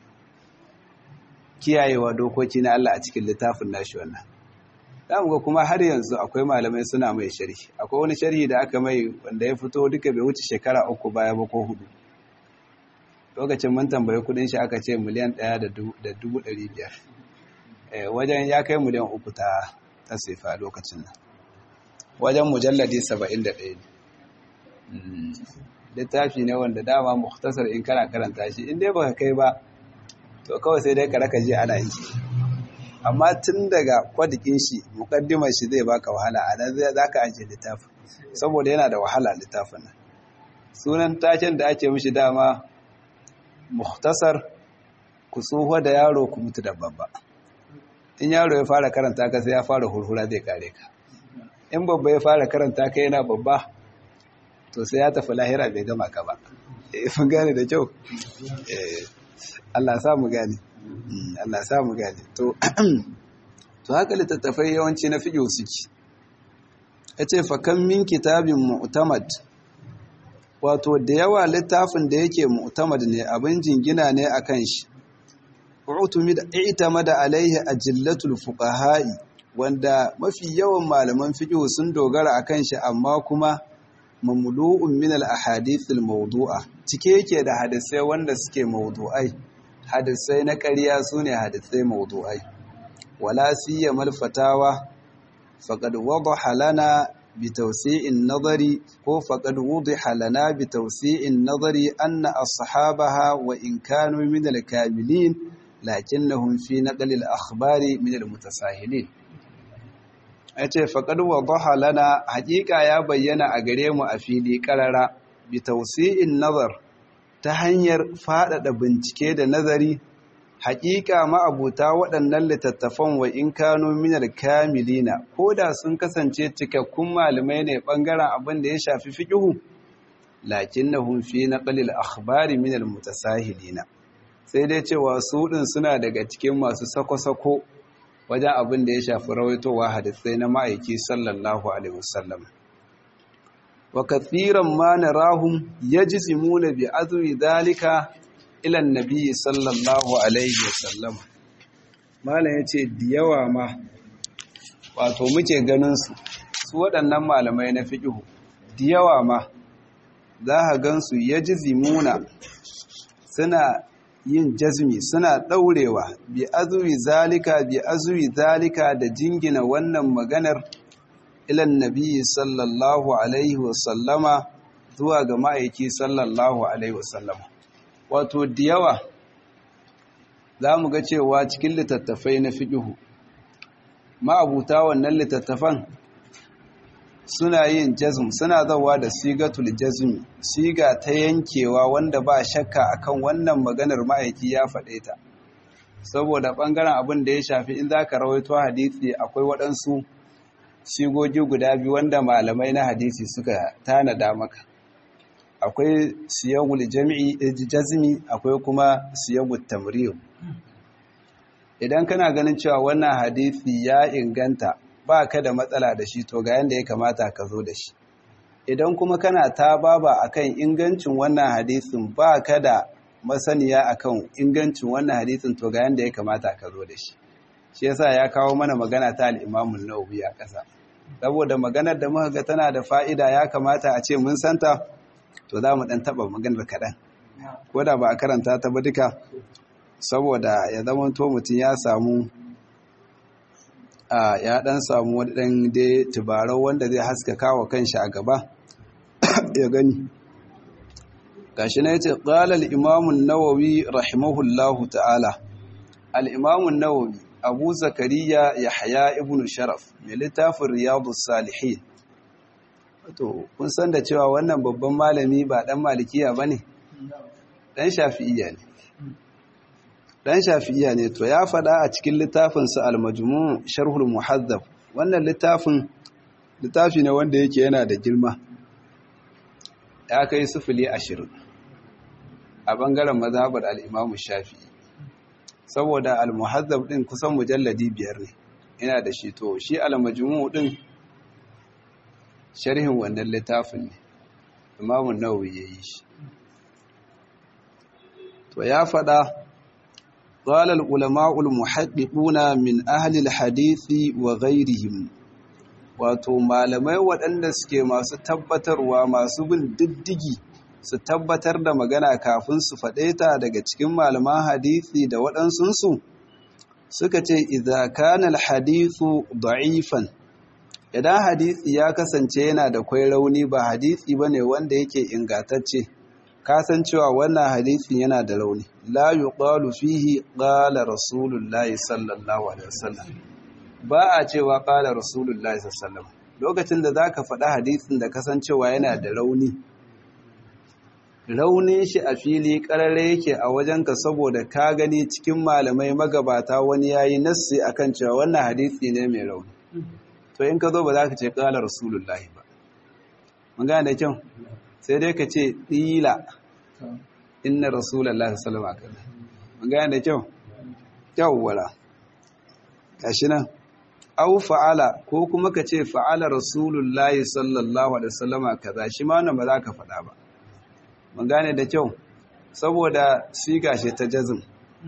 Speaker 1: kiyayewa dokoki na Allah a cikin littafin nashi wannan zamu ga kuma har yanzu akwai malamai suna mai sharhi akwai wani sharhi da aka mai wanda ya fito duka bai wuce shekara uku baya ba ko hudu lokacin mun tambayi kudin shi aka ce miliyan ɗaya da dubu ɗari biyar wajen ya kai miliyan uku ta ta sefa lokacin nan wajen mujalladi saba'in da ɗaya ne littafi ne wanda dama muhtasar in kana karanta shi in dai baka kai ba to kawai sai dai ka raka je ana yi amma tun daga kwadikin shi mukaddimar shi zai baka wahala a nan za ka ajiye littafin saboda yana da wahala littafin nan sunan taken da ake mishi dama muhtasar ku tsoho da yaro ku mutu da babba in yaro ya fara karanta ka sai ya fara hurhura zai kare ka in babba ya fara karanta ka yana babba to sai ya tafi lahira bai gama ka ba mun gane da kyau Allah sa mu gane Allah sa mu gane to to haka littattafai yawanci na fiqh suke yace fa kam min kitabin mu'tamad wato da yawa littafin da yake mu'tamad ne abin jingina ne akan shi utumid i'tamada alaihi ajillatul fuqaha'i wanda mafi yawan malaman fiqh sun dogara akan shi amma kuma mamlu'un min al-ahadith al-mawdu'a cike yake da hadisai wanda suke mawdu'ai hadisai na ƙarya sune hadisai mawdu'ai wala siyamal fatawa faqad wadaha lana bi tawsi'in nadari ko faqad wudiha lana bi tawsi'in nadari anna ashabaha wa in kanu min al-kamilin lakinnahum fi naqli al-akhbari min al-mutasahilin ya ce faƙad wadaha lana haƙiƙa ya bayyana a gare mu a fili ƙarara bi tausi'in nazar ta hanyar faɗaɗa bincike da nazari haƙiƙa ma'abuta waɗannan littattafan wa in kano minar kamilina ko da sun kasance cikakkun malamai ne ɓangaren abin da ya shafi fiƙihu lakin na hunfi na ƙalil akhbari minar mutasahilina sai dai cewa su ɗin suna daga cikin masu sako-sako wajen abin da ya shafi rawaitowa hadisai na ma'aiki sallallahu alaihi wasallam wa kathiran ma narahum yajzimuna bi azwi dhalika ila an-nabi sallallahu alaihi wasallam malam yace da yawa ma wato muke ganin su su waɗannan malamai na fiqh da yawa ma za ka gansu yajzimuna suna yin jazmi suna ɗaurewa bi azwi zalika bi azwi zalika da jingina wannan maganar ilan nabi sallallahu alaihi wasallama zuwa ga ma'aiki sallallahu alaihi wasallama wato da yawa za mu ga cewa cikin littattafai na fiƙihu ma'abuta wannan littattafan suna yin jazm suna zawa da sigatul jazmi siga ta yankewa wanda ba shakka akan wannan maganar ma'aiki ya faɗe ta saboda ɓangaren abin da ya shafi in za ka rawaito hadisi akwai waɗansu sigogi guda biyu wanda malamai na hadisi suka tanada maka akwai siyagul jami'i jazmi akwai kuma siyagul tamriyo idan kana ganin cewa wannan hadisi ya inganta ba ka da matsala da shi to ga yanda ya kamata ka zo da shi idan kuma kana ta baba akan ingancin wannan hadisin ba ka da masaniya akan ingancin wannan hadisin to ga yanda ya kamata ka zo da shi shi yasa ya kawo mana magana ta al-Imam an-Nawawi a ƙasa saboda maganar da muka ga tana da fa'ida ya kamata a ce mun santa to za mu dan taba maganar kaɗan ko da ba a karanta ta ba duka saboda ya zama to mutum ya samu ya dan samu wani dan dai tubarau wanda zai haskaka wa kanshi a gaba ya gani gashi na yace qala al-imam an-nawawi rahimahullahu ta'ala al-imam an-nawawi abu zakariya yahya ibn sharaf mai littafin riyadus salihin to kun san da cewa wannan babban malami ba dan malikiya bane dan shafi'iyya ne dan shafi'iyya ne to ya fada a cikin littafinsa al-majmu' sharhul muhazzab wannan littafin littafi ne wanda yake yana da girma ya kai sufuli ashirin a bangaren mazhabar al-imam shafi'i saboda al-muhazzab din kusan mujalladi biyar ne yana da shi to shi al-majmu' din sharhin wannan littafin ne imam an-nawawi yayi shi to ya fada قال العلماء المحققون من أهل الحديث وغيرهم wato malamai waɗanda suke masu tabbatarwa masu bin diddigi su tabbatar da magana kafin su faɗe ta daga cikin malaman hadisi da waɗansunsu suka ce idza kana alhadithu da'ifan idan hadisi ya kasance yana da kwai rauni ba hadisi bane wanda yake ingantacce kasancewa wannan hadisin yana da rauni la yuqalu fihi qala rasulullahi sallallahu alaihi wasallam ba a cewa qala rasulullahi sallallahu lokacin da zaka faɗa hadisin da kasancewa yana da rauni raunin shi a fili karare yake a wajenka saboda ka gani cikin malamai magabata wani yayi nassi akan cewa wannan hadisi ne mai rauni to in ka zo ba za ka ce qala rasulullahi ba mun gane da kyau sai dai ka ce ɗila inna rasulallah salama kada mun gane da kyau yawwala gashi nan au fa'ala ko kuma ka ce fa'ala rasulullah sallallahu alaihi wasallama kaza shi ma wannan ba za ka faɗa ba mun gane da kyau saboda siga shi ta jazm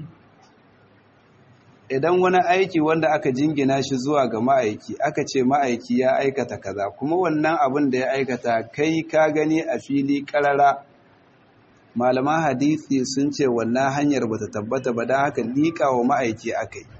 Speaker 1: idan wani aiki wanda aka jingina shi zuwa ga ma'aiki aka ce ma'aiki ya aikata kaza kuma wannan abin da ya aikata kai ka gani a fili karara malaman hadisi sun ce wannan hanyar bata tabbata ba don haka liƙa wa ma'aiki aka yi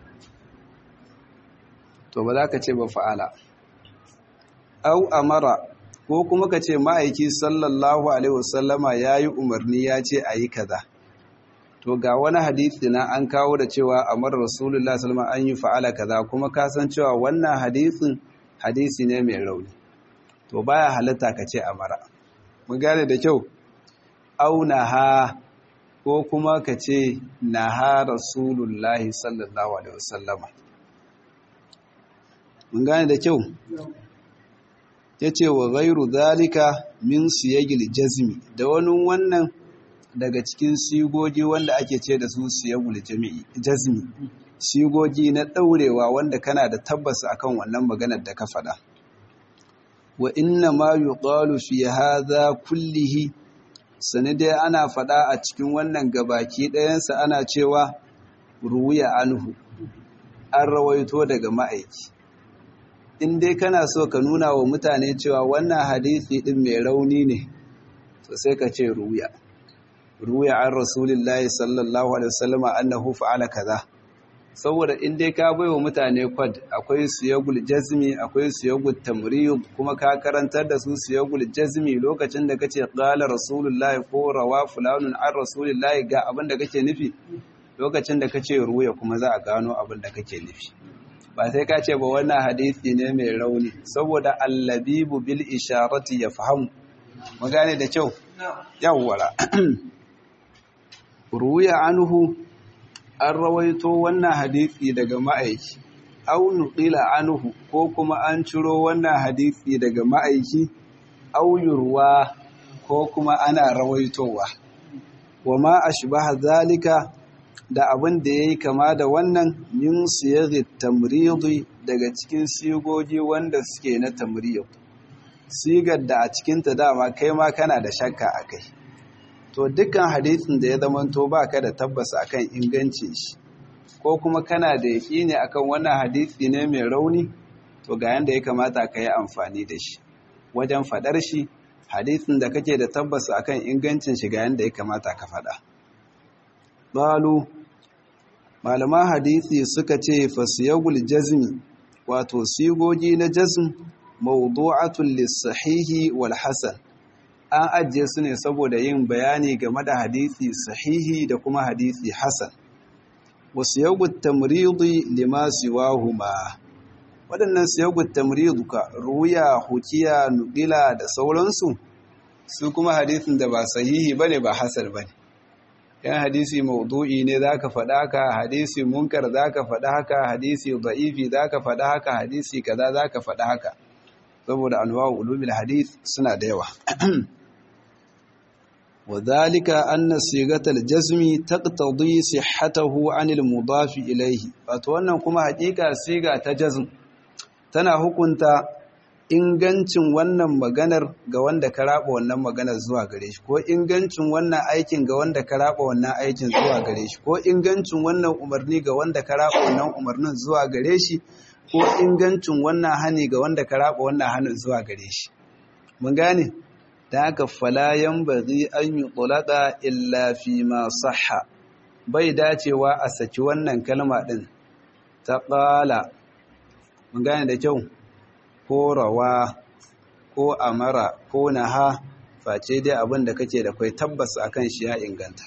Speaker 1: to ba za ka ce ba fa'ala au amara ko kuma ka ce ma'aiki sallallahu alaihi wasallama ya yi umarni ya ce a yi kaza to ga wani hadisi na an kawo da cewa amar rasulullah sallallahu an yi fa'ala kaza kuma ka san cewa wannan hadisin hadisi ne mai rauni to baya halatta ka ce amara mun gane da kyau au naha ko kuma ka ce naha rasulullah sallallahu alaihi wasallama mun gane da kyau yace wa ghairu zalika min siyagil jazmi da wani wannan daga cikin sigogi wanda ake ce da su siyagul jami'i jazmi sigogi na daurewa wanda kana da tabbas akan wannan maganar da ka faɗa wa inna ma yuqalu fi hadha kullihi sani dai ana faɗa a cikin wannan gabaki ɗayansa ana cewa ruwiya anhu an rawaito daga ma'aiki in dai kana so ka nuna wa mutane cewa wannan hadisi ɗin mai rauni ne to sai ka ce ruwiya ruwiya an rasulillahi sallallahu alaihi wasallama annahu fa'ala kaza saboda in dai ka baiwa mutane kwad akwai siyagul jazmi akwai siyagul tamriyub kuma ka karantar da su siyagul jazmi lokacin da kace qala rasulullahi ko rawa fulanun an rasulillahi ga abin da kake nufi lokacin da kace ruya kuma za a gano abin da kake nufi ba sai ka ce ba wannan hadisi ne mai rauni saboda allabibu bil isharati yafhamu mu gane da kyau yawwara ruya anhu an rawaito wannan hadisi daga ma'aiki au nuqila anhu ko kuma an ciro wannan hadisi daga ma'aiki au yurwa ko kuma ana rawaitowa wama ashbaha zalika da abin da yayi kama da wannan min siyaghi tamridi daga cikin sigogi wanda suke na tamriyid sigar da a cikin ta dama kai ma kana da shakka akai to dukkan hadisin da ya zamanto baka da tabbas akan ingancin shi ko kuma kana da yaƙini akan wannan hadisi ne mai rauni to ga yanda ya kamata ka yi amfani da shi wajen faɗar shi hadisin da kake da tabbas akan ingancin shi ga yanda ya kamata ka faɗa balu malaman hadisi suka ce fasiyagul jazmi wato sigogi na jazm mawdu'atul lis-sahihi wal hasan an ajiye su ne saboda yin bayani game da hadisi sahihi da kuma hadisi hasan wasu yagut tamridi lima siwahuma waɗannan siyagut tamridu ka ruya hukiya nukila da sauransu su kuma hadisin da ba sahihi bane ba hasan bane yan hadisi maudu'i ne zaka faɗa haka hadisi munkar zaka faɗa haka hadisi da'ifi zaka faɗa haka hadisi kaza zaka faɗa haka saboda anwa'u ulumil hadith suna da yawa وذلك أن صيغة الجزم تقتضي صحته عن المضاف إليه wannan kuma hakika siga ta jazm tana hukunta ingancin wannan maganar ga wanda ka raba wannan maganar zuwa gare shi ko ingancin wannan aikin ga wanda ka raba wannan aikin zuwa gare shi ko ingancin wannan umarni ga wanda ka raba wannan umarnin zuwa gare shi ko ingancin wannan hani ga wanda ka raba wannan hanin zuwa gare shi mun gane da haka falayan bari an yi ƙulaka illa fi ma saha bai dacewa a saki wannan kalma ɗin ta ƙala mun gane da kyau ko rawa ko amara ko naha face dai abin da kake da kai tabbas akan shi ya inganta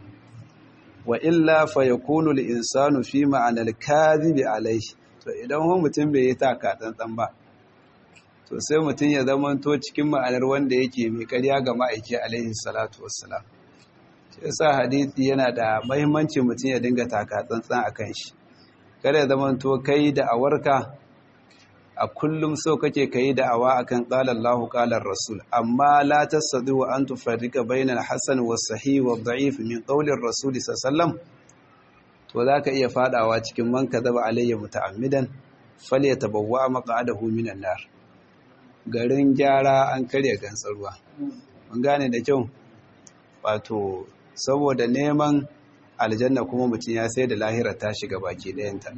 Speaker 1: wa illa fa yakunu al-insanu fi ma'anar kadhibi alayhi to idan mutum bai yi taka tsantsan ba to sai mutum ya zamanto cikin ma'anar wanda yake mai karya ga ma'aiki alaihi salatu wassalam shi yasa hadisi yana da mahimmanci mutum ya dinga taka tsantsan akan shi kada ya zamanto kai da awarka a kullum so kake kai da awa akan qala Allahu qala rasul amma la tasdi wa an tufarrika bainal hasan was sahih wa da'if min qawli rasul sallallahu to zaka iya fadawa cikin man kadaba alayya muta'ammidan falyatabawwa maq'adahu minan nar garin gyara an karya gantsar ruwa mun gane da kyau wato saboda neman aljanna kuma mutum ya sai da lahira ta shiga baki ɗayanta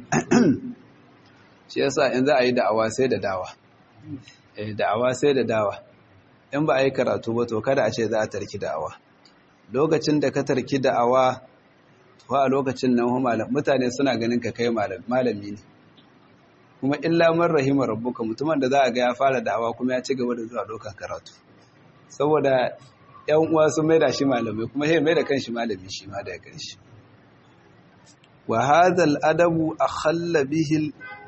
Speaker 1: shi yasa in za a yi da'awa sai da dawa eh da'awa sai da dawa in ba a yi karatu ba to kada a ce za a tarki da'awa lokacin da ka tarki da'awa to a lokacin nan mutane suna ganin ka kai malami ne kuma illa man rahima rabbuka mutumin da za a ga ya fara da'awa kuma ya ci gaba da zuwa dokan karatu saboda yan uwa sun maida shi malamai kuma sai maida kanshi malami shi ma daga ƙarshe wa hadha al-adabu akhalla bihi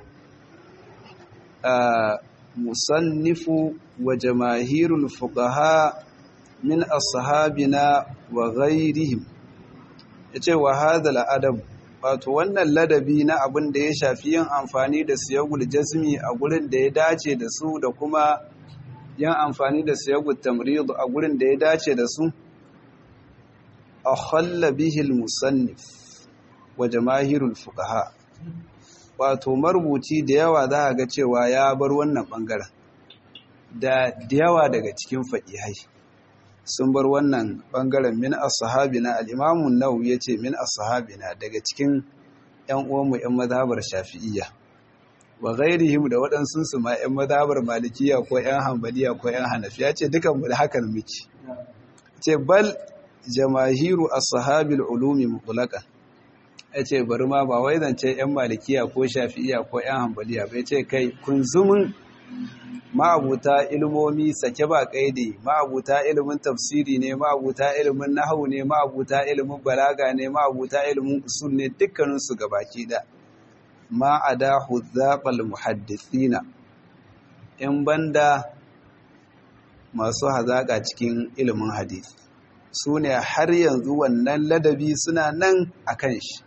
Speaker 1: musannifu wa jamaahirul fuqaha min ashabina wa ghayrihim yace wa hadha al-adabu wato wannan ladabi na abin da ya shafi yin amfani da siyagul jazmi a gurin da ya dace da su da kuma yin amfani da siyagul tamrid a gurin da ya dace da su akhalla bihi al-musannif wa jamaahirul fuqaha wato marubuci da yawa za a ga cewa ya bar wannan bangaren da yawa daga cikin faƙihai sun bar wannan ɓangaren min ashabina al-imamu nawawi yace min ashabina daga cikin ƴan uwanmu ƴan mazhabar shafi'iyya wa ghairihim da waɗansu su ma ƴan mazhabar malikiya ko ƴan hanbaliya ko ƴan hanafiya ce dukan mu da hakan muke ce bal jamahiru ashabil ulumi mutlaqan yace bari ma ba wai zance ƴan malikiya ko shafi'iyya ko ƴan hanbaliya ba yace kai kunzumin ma'abuta ilmomi sake ba kaidi ma'abuta ilimin tafsiri ne ma'abuta ilimin nahwu ne ma'abuta ilimin balaga ne ma'abuta ilimin usul ne dukkanin su gabaki da ma ada huzzaqal muhaddithina in banda masu hazaka cikin ilimin hadisi su ne har yanzu wannan ladabi suna nan akan shi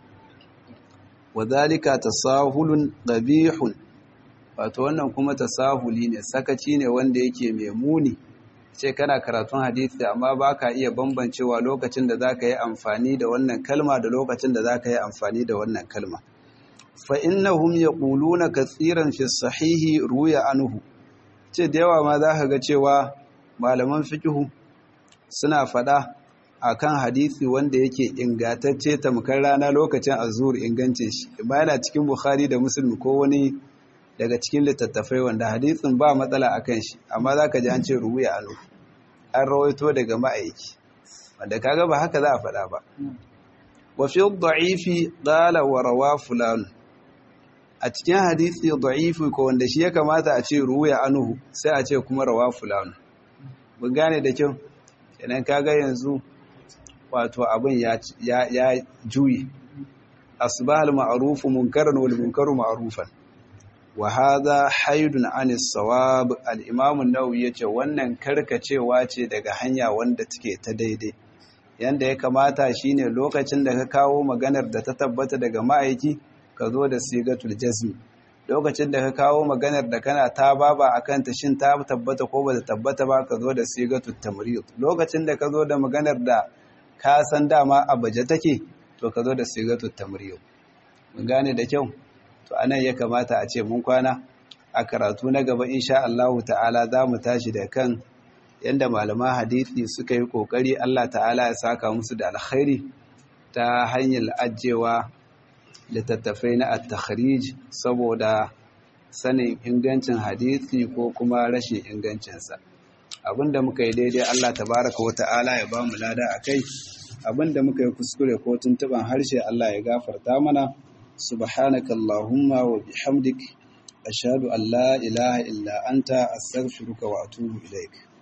Speaker 1: wadhalika tasahulun qabihun wato wannan kuma tasahuli ne sakaci ne wanda yake mai muni ce kana karatun hadisi amma baka iya bambancewa lokacin da zaka yi amfani da wannan kalma da lokacin da zaka yi amfani da wannan kalma fa innahum yaquluna katsiran fi sahihi ruya anhu ce da yawa ma zaka ga cewa malaman fiqhu suna fada akan hadisi wanda yake ingantacce tamkar rana lokacin azur ingancin shi ba yana cikin bukhari da muslim ko wani daga cikin littattafai wanda hadisin ba matsala a kan shi amma za ka ji an ce rubuya anu an rawaito daga ma'aiki wanda kaga ba haka za a faɗa ba wa fi da'ifi qala wa rawa fulan a cikin hadisi da'ifi ko wanda shi ya kamata a ce rubuya anu sai a ce kuma rawa fulan mun gane da kyau kenan kaga yanzu wato abin ya ya juyi asbahal ma'rufu munkaran wal munkaru ma'rufan wa hadha haidun anis sawab al-imam an-nawawi yace wannan karkacewa ce daga hanya wanda take ta daidai yanda ya kamata shine lokacin da ka kawo maganar da ta tabbata daga ma'aiki ka zo da sigatul jazm lokacin da ka kawo maganar da kana ta baba akan ta shin ta tabbata ko ba ta tabbata ba ka zo da sigatul tamrid lokacin da ka zo da maganar da ka san dama a baje take to ka zo da sigatul tamrid mun gane da kyau to anan ya kamata a ce mun kwana a karatu na gaba insha Allah ta'ala za mu tashi da kan yanda malaman hadisi suka yi kokari Allah ta'ala ya saka musu da alkhairi ta hanyar ajewa littattafai na at-takhrij saboda sanin ingancin hadisi ko kuma rashin ingancinsa abinda muka yi daidai Allah tabaraka wa ta'ala ya ba mu lada akai abinda muka yi kuskure ko tuntuban harshe Allah ya gafarta mana سبحانك اللهم وبحمدك أشهد أن لا إله إلا أنت أستغفرك وأتوب إليك